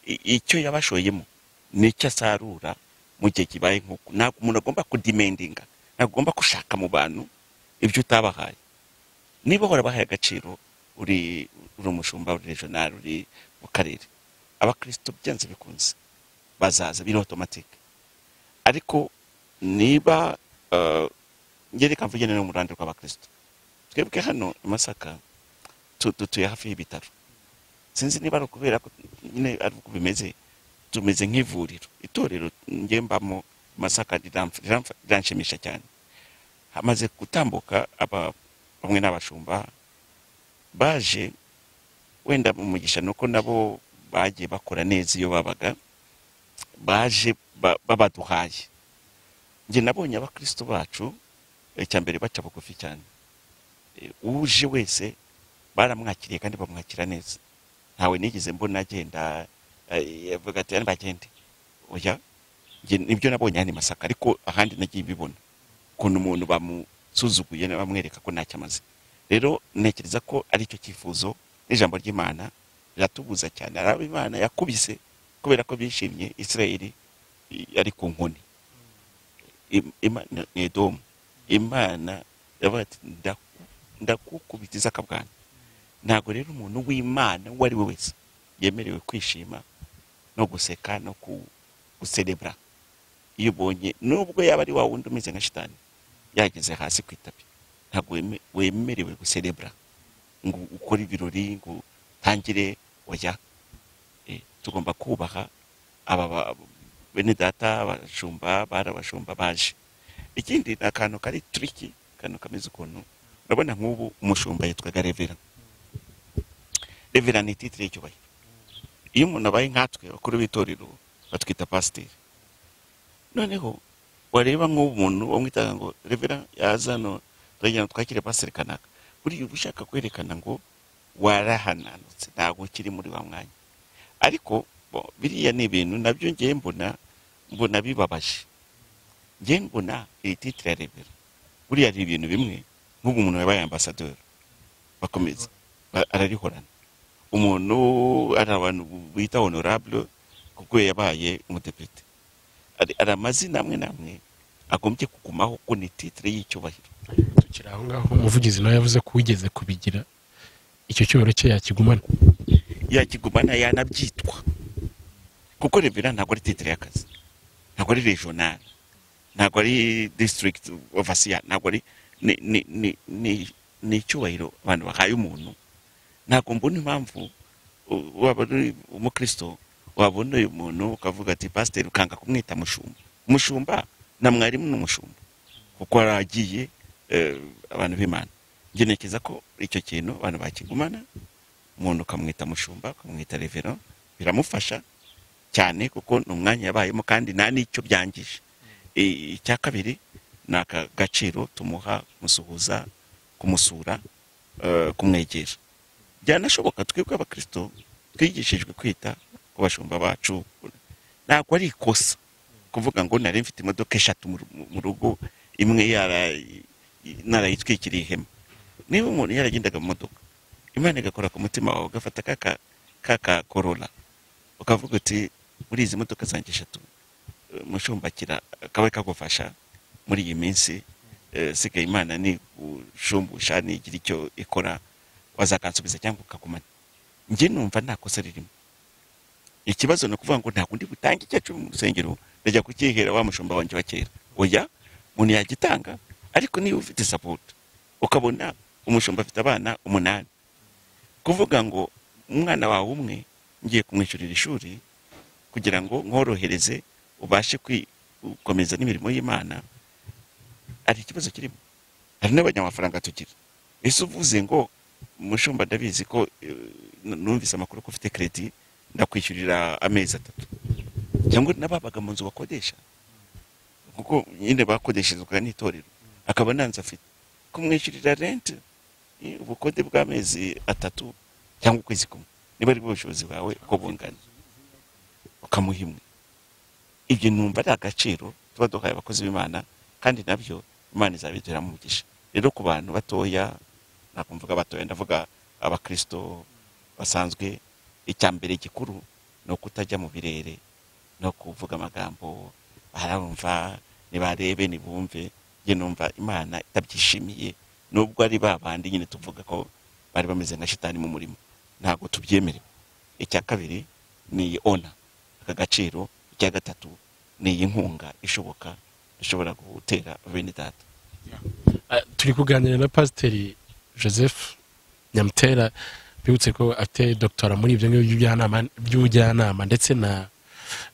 i- icyo yabashoyemo nicyo asarura mu gihe kibaye nk'uko ntabwo umuntu agomba kudimendinga ntabwo agomba gushaka mu bantu ibyo utabahaye niba warabahaye agaciro uri uri umushumba uri regional uri mu karere abakristo byanze bikunze bazaza biri otomatike ariko niba eh, njye reka mvugene no mu ruhande rw'abakristo twebwe hano i masaka tu- dutuye hafi y'ibitaro sinzi niba ari ukubera ko nyine ari uko bimeze tumeze nk'ivuriro itorero njye mbamo i masaka riramf- riramf- riranshimisha cyane hamaze gutambuka aba bamwe n'abashumba baje wenda mu mugisha ni uko nabo bagiye bakora neza iyo babaga baje ba- babaduhaye njye nabonye abakristo bacu icya mbere baca bugufi cyane E, uje wese baramwakiriye kandi bamwakira neza ntawe nigeze mbona agenda eh, avuga ati "Ani bagende oya njye nibyo nabonye hano i masaka ariko ahandi nagiye mbibona ukuntu umuntu bamusuzuguye bamwereka ko ntacyo amaze rero ntekereza ko ari cyo cyifuzo n'ijambo ry'imana riratubuza cyane hari abo imana yakubise kubera ko bishimye isirayeli i- ari ku nkoni Im- Imana ni edomu imana yavuga ati "Ndaku- ndakukubitiza akabwana ntabwo rero umuntu w'imana uwo ari we wese yemerewe kwishima no guseka no ku- guserebura iyo ubonye nubwo yaba ari wa wundi umeze nka shitani yageze hasi ku itapi ntabwo weme- wemerewe guserebura ngo ukore ibirori ngo utangire oya Eh, tugomba kubaha aba ba- bene data abashumba bari abashumba baje ikindi ni akantu kari turiki akantu kameze ukuntu urabona nk'ubu umushumba yitwaga revera revera ni titire y'icyubahiro iyo umuntu abaye nkatwe bakuru b'itorero batwita pasiteri noneho wareba nk'ubu umuntu wamwitaga ngo revera yaza hano turagira ngo twakire pasiteri kanaka buriya uba ushaka kwerekana ngo warahananutse ntabwo ukiri muri wa mwanya ariko bo, biriya ni ibintu nabyo ngewe mbona mbona bibabaje ngewe mbona iri titire ya revera buriya ari ibintu bimwe nk'ubu umuntu yabaye ambasaderi bakomeza ba- ararihorana umuntu ari abantu bita honorable kuko yabaye umudepite hari hari amazina amwe n'amwe agombye kugumaho ko ni titire y'icyubahiro tukiri aho ngaho umuvugizi nawe yavuze ko wigeze kubigira icyo cyubahiro cye yakigumana yakigumana yanabyitwa kuko revera ntabwo ari titire y'akazi ntabwo ari regionali ntabwo ari district overseer ntabwo ari ni ni- ni- ni- ni icyubahiro abantu bahaye umuntu ntabwo mbona impamvu u- waba uri umukristo wabona uyu muntu ukavuga ati pasiteri ukanga kumwita mushumba umushumba na mwarimu ni umushumba kuko yaragiye abantu b'imana njye ntekereza ko icyo kintu abantu bakigumana umuntu ukamwita mushumba ukamwita revero biramufasha cyane kuko ni umwanya yabayemo kandi nta n'icyo byangije I- icya kabiri ni aka gaciro tumuha kumusuhuza kumusura eh, kumwegera byanashoboka twebwe abakristo twigishijwe kwita ku bashumba bacu ntabwo ari ikosa kuvuga ngo nari mfite imodoka eshatu mu ru- mu rugo imwe yara- narayitwikiriye ihema niba umuntu yaragendaga mu modoka imana igakora ku mutima wawe ugafata kaka kaka korora ukavuga uti muri izi modoka zanjye eshatu eh, mushumbakira kabe kagufasha muri iyi minsi eh, sigaye imana ni gushumbusha nigira icyo ikora wazakansubiza cyangwa ukagumana njye numva nta kosa ririmo ikibazo ni ukuvuga ngo ntabwo ndi butange icyacumi mu rusengero ndajya kukihera wa mushumba wanjye wa kera oya umuntu yagitanga ariko niba ufite sapoto ukabona umushumba afite abana umunani kuvuga ngo umwana wawe umwe ngiye kumwishyurira ishuri kugira ngo nkorohereze ubashe kwi- gukomeza n'imirimo y'imana hari ikibazo kirimo hari n'abanyamafaranga tugira ese uvuze ngo umushumba ndabizi ko eh, n- numvise amakuru ko ufite kredi ndakwishyurira amezi atatu cyangwa n'ababaga mu nzu bakodesha kuko nyine bakodeshezwaga n'itorero akaba ntanzu afite kumwishyurira renti eh, ubukode bw'amezi atatu cyangwa ukwezi kumwe niba ari bwo bushobozi bwawe uko bungana ukamuha imwe ibyo numva ari agaciro tuba duhaye abakozi b'imana kandi nabyo imana izabiduheramo umugisha rero ku bantu batoya ntabwo mvuga batoya ndavuga abakristo basanzwe icya mbere gikuru ni ukutajya mu birere no kuvuga amagambo barumva nibarebe nibumve njye numva imana itabyishimiye nubwo ari ba bandi nyine tuvuga ko bari bameze nka shitani mu murimo ntabwo tubyemerewe icya kabiri ni iyi ona aka gaciro icya gatatu ni iyi nkunga ishoboka ishobora gutera bene data Eh, turi kuganira na pasiteri joseph nyamutera bibutse ko afite dogitora muri ibyo ngibyo by'ubujyanama- by'ubujyanama ndetse na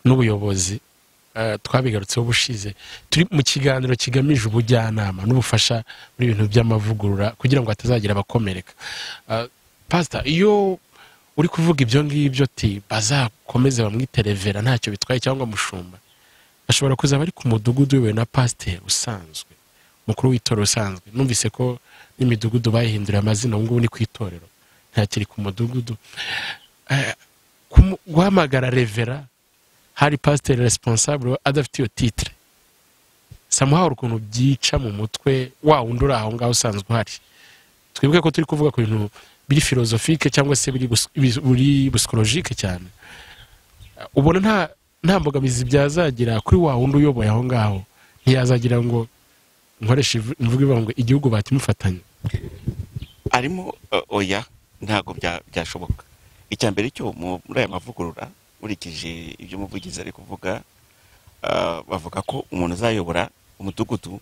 n'ubuyobozi Eh, twabigarutseho ubushize turi mu kiganiro kigamije ubujyanama n'ubufasha muri ibintu by'amavugurura kugira ngo hatazagira abakomereka Eh, pasita iyo uri kuvuga ibyo ngibyo ati bazakomeze bamwite revera ntacyo bitwaye cyangwa mushumba ashobora kuzaba ari ku mudugudu we na pasiteri usanzwe mukuru w'itorero usanzwe numvise ko n'imidugudu bayihinduriye amazina ubu ngubu ni ku itorero ntakiri ku mudugudu Eh, kumu- guhamagara revera hari pasiteri resiponsabure adafite iyo titire samuha ukuntu byica mu mutwe wa wundi uri aho ngaho usanzwe uhari twibuke ko turi kuvuga ku bintu biri filozofike cyangwa se biri bus- bis- biri busikolojike cyane Eh, ubona nta nta mbogamizi byazagira kuri wa wundi uyoboye aho ngaho ntiyazagira ngo nkoresha ivu- imvugo ivuga ngo igihugu batimufatanya arimo uh, oya ntabwo bya- byashoboka icya mbere cyo mu- muri aya mavugurura nkurikije ibyo umuvugizi ari kuvuga uh, bavuga ko umuntu azayobora umudugudu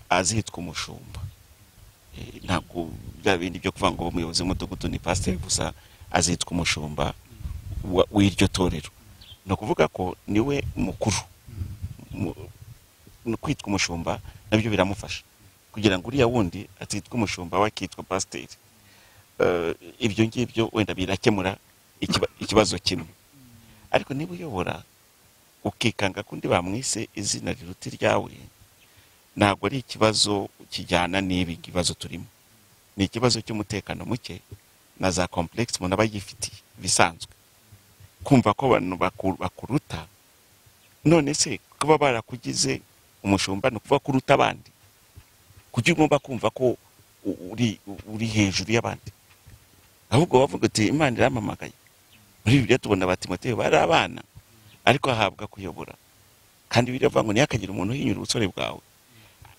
azitwa umushumba Eh, ntabwo bya bindi byo kuvuga ngo umuyobozi w'umudugudu ni pasiteri gusa azitwa umushumba wa- w'iryo torero ni ukuvuga ko niwe mukuru Mu- ni kwitwa umushumba nabyo biramufasha kugira ngo uriya wundi atitwa umushumba we akitwa pasiteri Eh, ibyo ngibyo wenda birakemura ikiba- ikibazo kimwe ariko niba uyobora ukikanga kundi bamwise izina riruta iryawe ntabwo ari ikibazo kijyana n'ibi ibibazo turimo ni ikibazo cy'umutekano muke na za komplekisi umuntu aba yifitiye bisanzwe kumva ko abantu baku- bakuruta none se kuba barakugize umushumba ni ukuvuga ko uruta abandi kuki ugomba kumva ko u- uri uri hejuru y'abandi ahubwo bavuga uti imana irampamagaye muri bibiliya tubona abatimoteyo bari abana ariko ahabwa kuyobora kandi biravuga ngo ntihakagire umuntu uhinyura ubusore bwawe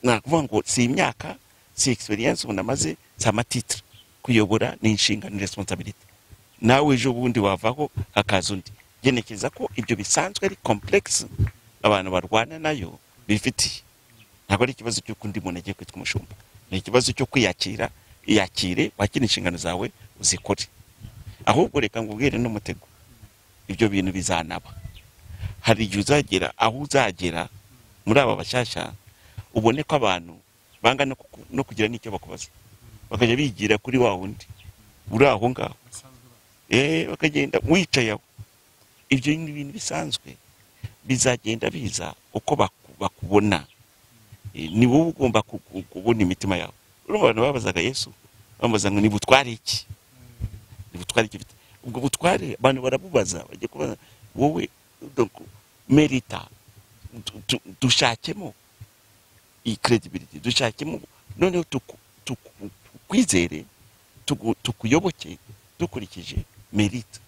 ni ukuvuga ngo si imyaka si egisperiyense umuntu amaze si amatitire kuyobora ni inshingano ni resiponsabiriti nawe ejo bundi wavaho hakaza undi ngerekeza ko ibyo bisanzwe ari komplekisi abantu barwana nayo bifitiye ntabwo ari ikibazo cy'uko undi muntu agiye kwitwa umushumba ni ikibazo cyo kwiyakira iyakire wakire inshingano zawe uzikore ahubwo reka ngubwire n'umutego ibyo bintu bizanaba hari igihe uzagera aho uzagera muri aba bashyashya ubone ko abantu banga no kuku- no kugira n'icyo bakubaza bakajya bigira kuri wa wundi uri aho ngaho eh bakagenda wicaye aho ibyo ni ibintu bisanzwe bizagenda biza uko baku- bakubona Eh, ni wowe ugomba ku- ku- kubona imitima yawe urumva abantu babazaga yesu bamubaza ngo niba utwara iki ubutware icyo ufite ubwo butware abantu barabubaza bajya kubaza wowe donc, merita du- du- dushakemo iyi credibility dushakemo noneho tuku- tuku- tukwizere tugu- tukuyoboke dukurikije merite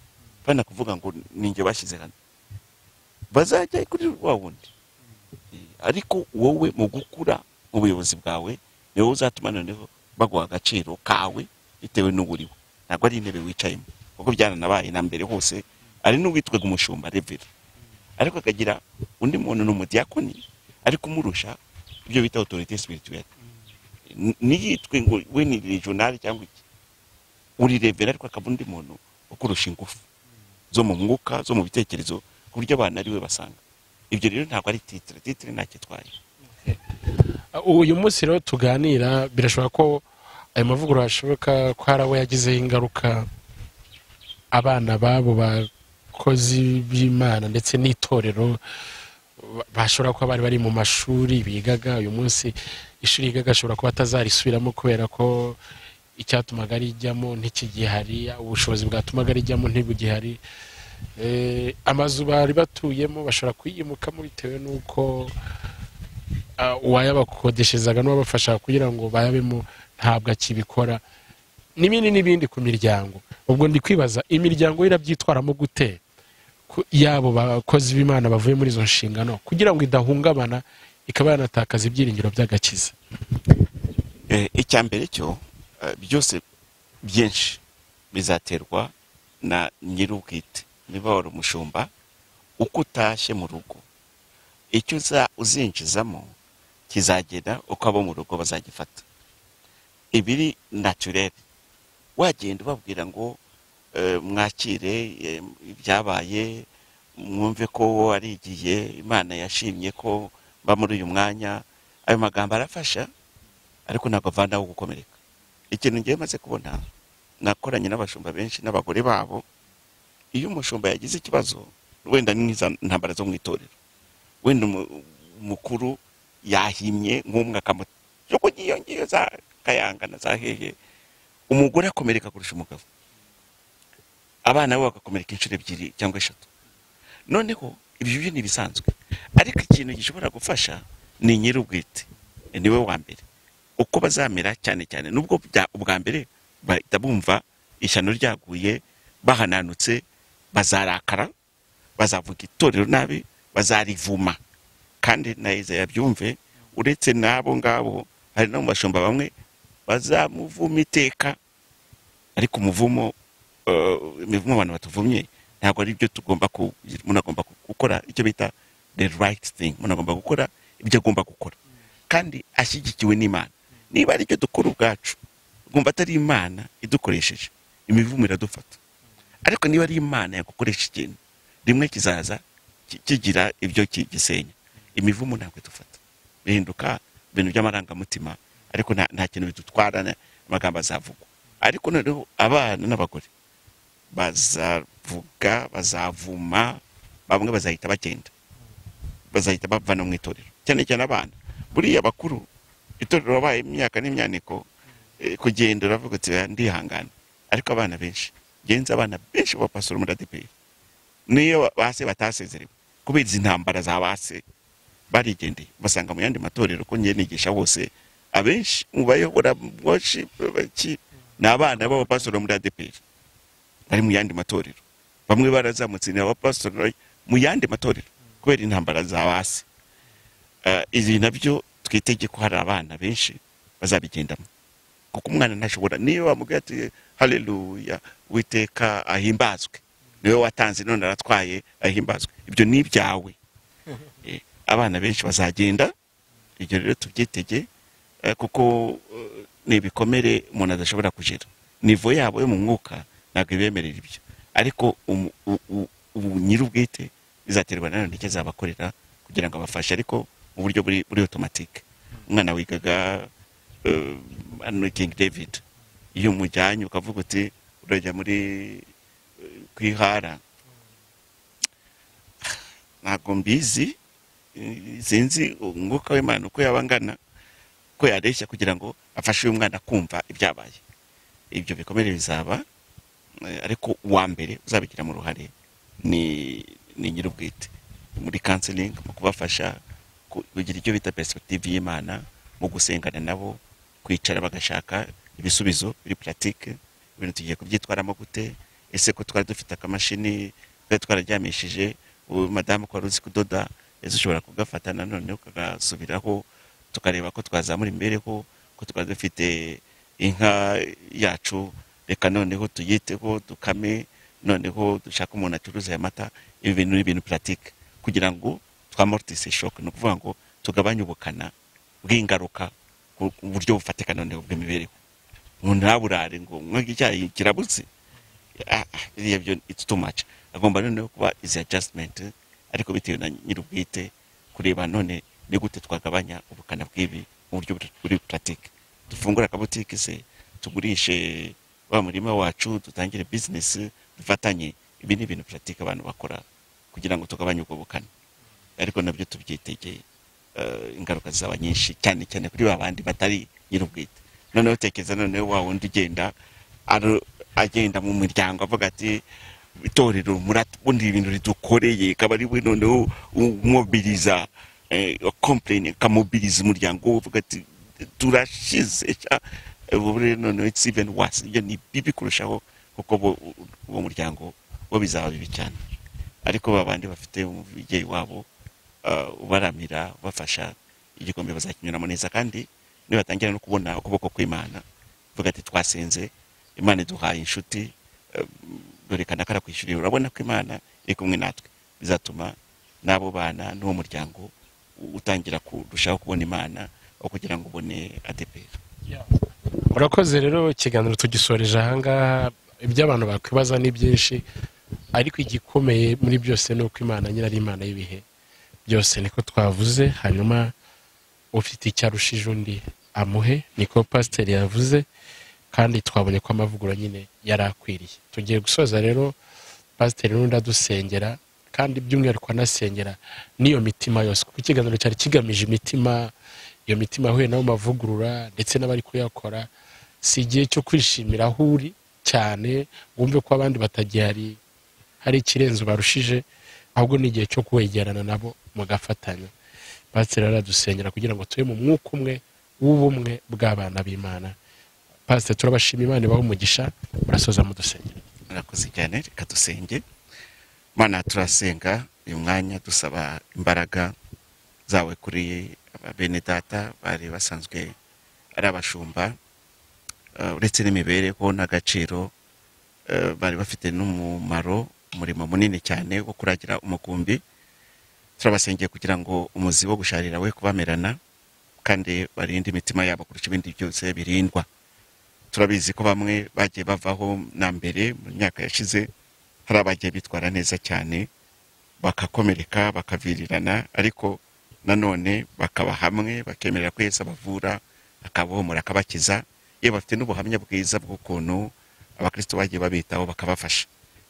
bana kuvuga ngo ninjye bashyize hano bazajya kuri wa wundi Eh, ariko wowe mu gukura mu buyobozi bwawe niwe uzatuma noneho baguha agaciro kawe bitewe n'uburiwe ntabwo ari intebe wicayemo kuko byananabaye na mbere hose ari n'uwitwaga umushumba revera ariko akagira undi muntu ni umudiyakoni ariko umurusha ibyo bita otorite sipirituwere ntiyitwe ngo we ni regionali cyangwa iki uri revera ariko akaba undi muntu ukurusha ingufu zo mu mwuka zo mu bitekerezo ku buryo abantu ari we basanga ibyo rero ntabwo ari titire titire ntacyo itwaye uyu munsi rero tuganira birashoboka ko ayo mavugurura ashoboka ko hari abo yagizeho ingaruka abana b'abo bakozi b'imana ndetse n'itorero ba- bashobora kuba bari bari mu mashuri bigaga uyu munsi ishuri yigaga ashobora kuba atazarisubiramo kubera ko icyatumaga rijyamo ntikigihari ubushobozi bwatumaga rijyamo ntibugihari Eh, amazu bari batuyemo bashobora kuyimukamo bitewe n'uko ah, uwayabakodeshezaga n'uwabafasha kugira ngo bayabemo ntabwo akibikora n'ibindi n'ibindi ku miryango ubwo ndi kwibaza imiryango yo irabyitwaramo gute ku- yabo bakozi b'imana bavuye muri izo nshingano kugira ngo idahungabana ikaba yanatakaza ibyiringiro by'agakiza Eh, icya mbere cyo eh, byose byinshi bizaterwa na nyir'ubwite niba wari umushumba uko utashye mu rugo icyo uza uzinjizamo kizagera uko abo mu rugo bazagifata ibiri naturere wagenda ubabwira ngo eh, mwakire eh, ibyabaye mwumve ko ari igihe imana yashimye ko mba muri uyu mwanya ayo magambo arafasha ariko ntabwo avanaho gukomereka ikintu ngewe maze kubona nakoranye n'abashumba benshi n'abagore babo iyo umushumba yagize ikibazo wenda ni nk'iza ntambara zo mu itorero wenda umu- umukuru yahimye nk'umwe akamuta yuko ngiyo ngiyo za kayanga na za hehe umugore akomereka kurusha umugabo abana be bagakomereka inshuro ebyiri cyangwa eshatu noneho ibyo byo ni ibisanzwe ariko ikintu gishobora gufasha ni nyir'ubwite niwe wa mbere uko bazamera cyane cyane nubwo bya- ubwa mbere bahita bumva ishyano ryaguye bahananutse bazarakara bazavuga itorero nabi bazarivuma kandi na Yesaya yabyumve uretse n'abo ngabo hari no mu bashumba bamwe bazamuvuma iteka ariko umuvumo eh, imivumo abantu batuvumye ntabwo ari byo tugomba ku- umuntu agomba gukora icyo bita the right thing umuntu agomba gukora ibyo agomba gukora kandi ashyigikiwe n'imana niba ari icyo dukora ubwacu ugomba atari imana idukoresheje imivumo iradufata ariko niba ari imana yagukoresha ikintu rimwe kizaza ki- kigira ibyo ki- gisenya imivumo ntabwo idufata bihinduka ibintu by'amarangamutima ariko nta nta kintu bidutwara na- amagambo azavugwa ariko noneho abana n'abagore bazavuga bazavuma bamwe bazahita bagenda bazahita bavana mu itorero cyane cyane abana buriya bakuru itorero wabaye imyaka n'imyaniko eh, kugenda uravuga uti "Oya, ndihangana ariko abana benshi genza abana benshi bapasura muri adeperi niyo base batasezerewe kubera izi ntambara za base barigendeye basanga mu yandi matorero ko njye nigisha bose abenshi mu bayobora worship baki ni abana b'abapasura muri adeperi bari mu yandi matorero bamwe barazamutse ni abapasura mu yandi matorero kubera intambara za base Eh, ibi nabyo twitege ko hari abana benshi bazabigendamo kuko umwana ntashobora niyo wamubwira ati haleluya witeka ahimbazwe niwe watanze none aratwaye ahimbazwe ibyo ni ibyawe Eh, abana benshi bazagenda ibyo rero tubyitege eh, kuko eh, ni ibikomere umuntu adashobora kugera nivo yabo yo mu mwuka ntabwo ibemerera ibyo ariko umu- u- u- ubu nyir'ubwite bizaterwa na none icyo azabakorera kugira ngo abafashe ariko mu buryo buri buri otomatike umwana wigaga eh, hano King David iyo umujyanye ukavuga uti urajya muri eh, kwihara ntabwo mbizi eh, sinzi umwuka w'imana uko yaba angana ko yareshya kugira ngo afashe uyu mwana kumva ibyabaye ibyo bikomere bizaba Eh, ariko uwa mbere uzabigiramo uruhare ni ni nyir'ubwite muri counseling mu kubafasha ku- kugira icyo bita perspective y'imana mu gusengana nabo kwicara bagashaka ibisubizo biri pratique ibintu tugiye kubyitwaramo gute ese ko twari dufite akamashini twari twararyamishije ubu madamu ko wari uzi kudoda ese ushobora kugafata nanone ukagasubiraho tukareba ko twazamura imibereho ko twari dufite inka yacu reka noneho tuyiteho dukame noneho dushaka umuntu acuruza aya mata ibi bintu ni ibintu puratike kugira ngo twamortise shoke ni ukuvuga ngo tugabanye ubukana bw'ingaruka ku ku buryo bufatika noneho bw'imibereho umuntu ntaburare ngo mwange icyayi kirabuze Ah, ah, biriya byo it's too much agomba noneho kuba izi adjustment ariko bitewe na nyir'ubwite kureba none ni gute twagabanya ubukana bw'ibi mu buryo buri- buri puratike dufungure akabutike se tugurishe wa murima wacu dutangire bizinesi dufatanye ibi ni ibintu puratike abantu bakora kugira ngo tugabanye ubwo bukana ariko nabyo tubyitegeye eh, ingaruka zizaba nyinshi cyane cyane kuri ba bandi batari nyir'ubwite noneho tekereza noneho wa wundi ugenda aro- agenda mu miryango avuga ati itorero murabundi ibintu ridukoreye kaba ari we noneho umwobiriza kompleni kamobiriza umuryango we uvuga ati turashize sha." ubu rero noneho it's even worse ibyo ni bibi kurushaho kuko bo- uwo muryango bo bizaba bibi cyane ariko ba bandi bafite umubyeyi wabo ah, ubaramira ubafasha igikombe bazakinyuramo neza kandi nibatangira no kubona ukuboko kw'imana uvuga ati twasenze imana iduhaye inshuti eh, dore kanaka arakwishyuriye urabona ko imana iri kumwe natwe bizatuma n'abo bana n'uwo muryango u- utangira kurushaho kubona imana aho kugira ngo ubone adeperi murakoze rero ikiganiro tugisoreje ahangaha ibyo abantu bakwibaza ni byinshi ariko igikomeye muri byose ni uko imana nyiri ari imana y'ibihe byose niko twavuze hanyuma ufite icyo arushije undi amuhe niko pasiteri yavuze kandi twabonye ko amavugurura nyine yari akwiriye tugiye gusoza rero pasiteri n'undi adusengera kandi by'umwihariko anasengera n'iyo mitima yose kuko ikiganiro cyari kigamije imitima iyo mitima yahuye n'ayo mavugurura ndetse n'abari kuyakora si igihe cyo kwishimira aho uri cyane ngo wumve ko abandi batagihari hari ikirenze ubarushije ahubwo ni igihe cyo kwegerana nabo mugafatanya pasiteri aradusengera kugira ngo tube mu mwuka umwe w'ubumwe bw'abana b'imana pasiteri turabashima imana ibaha umugisha murasoza mudusengera murakoze cyane reka dusenge mana turasenga uyu mwanya dusaba imbaraga zawe kuri bene data bari basanzwe ari abashumba eh, uretse n'imibereho n'agaciro eh, bari bafite n'umumaro umurimo munini cyane wo kuragira umukumbi turabasengeye kugira ngo umuzi wo gusharira we kubamerana kandi barinde imitima yabo kurusha ibindi byose birindwa turabizi ko bamwe bagiye bavaho na mbere mu myaka yashize hari abagiye bitwara neza cyane bagakomereka bakavirirana ariko nanone bakaba hamwe bakemerera ko yesu abavura akabahumura akabakiza yewe bafite n'ubuhamya bwiza bw'ukuntu abakristo bagiye babitaho bakabafasha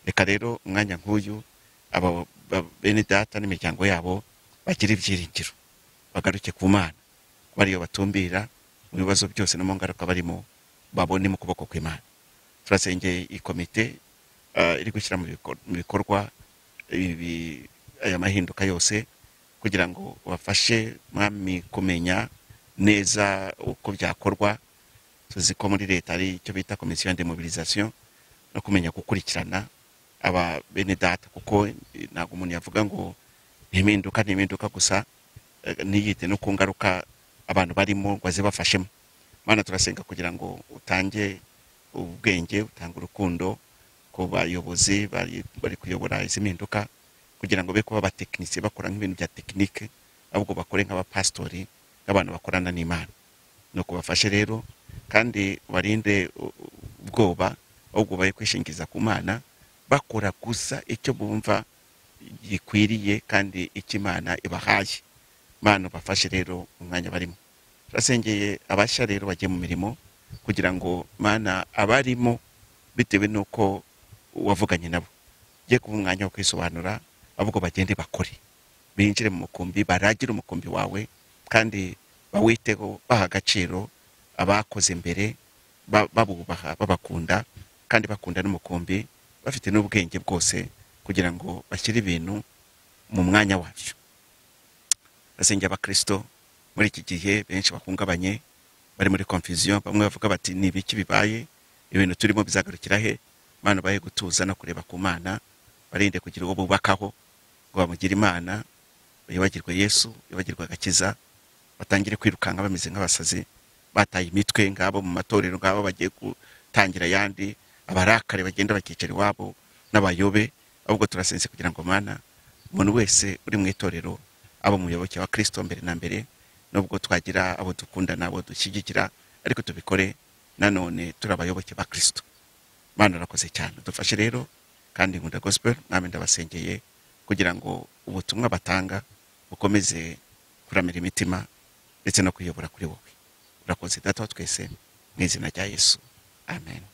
reka rero umwanya nk'uyu aba ba- bene data n'imiryango yabo bagira ibyiringiro bagaruke ku mana bariyo batumbira mu bibazo byose no mu ngaruka barimo babone mu kuboko kw'imana turasengeye iyi komite ah, iri gushyira mu bikor- mu bikorwa ibi- aya mahinduka yose kugira ngo bafashe mwami kumenya neza uko byakorwa tuzi ko muri leta ari icyo bita komisiyo ya demobilisation no kumenya gukurikirana aba bene data kuko eh, ntabwo umuntu yavuga ngo ntimpinduka ntimpinduka gusa eh, ntiyite no ku ngaruka abantu barimo ngo azibafashemo mana turasenga kugira ngo utange ubwenge utange urukundo ku bayobozi bari bari kuyobora izi mpinduka kugira ngo be kuba abatekinisiye bakora nk'ibintu bya tekinike ahubwo bakore nk'abapasitori nk'abantu bakorana n'imana ni ukubafashe rero kandi barinde ubwoba ahubwo bari kwishingiza ku mana bakora gusa icyo bumva gikwiriye kandi icyo imana ibahaye mana ubafashe rero umwanya barimo turasengeye abashya rero bagiye mu mirimo kugira ngo mana abarimo bitewe n'uko wavuganye nabo ugiye kuba umwanya wo kwisobanura ahubwo bagende bakore binjire mu mukumbi baragire umukumbi wawe kandi bawiteho baha agaciro abakoze mbere ba- babubaha babakunda kandi bakunda n'umukumbi bafite n'ubwenge bwose kugira ngo bashyire ibintu mu mwanya wabyo basengera abakristo muri iki gihe benshi bahungabanye bari muri confusion bamwe bavuga bati ni ibiki bibaye ibintu turimo bizagarukira he imana ubahe gutuza no kureba ku mana barinde kugira uwo bubakaho ngo bamugire imana bibagirwe yesu bibagirwe agakiza batangire kwirukanka bameze nk'abasazi bataye imitwe ngabo mu matorero ngabo bagiye gutangira ayandi abarakare bagenda bakicira iwabo n'abayobe ahubwo turasenze kugira ngo mana umuntu wese uri mu itorero aba umuyoboke wa kirisito mbere na mbere nubwo twagira abo dukunda n'abo dushyigikira ariko tubikore nanone turi abayoboke ba kirisito mana urakoze cyane dufashe rero kandi nkunda gospel namwe ndabasengeye kugira ngo ubutumwa batanga bukomeze kuramira imitima ndetse no kuyobora kuri wowe urakoze data wa twese mu izina rya yesu amen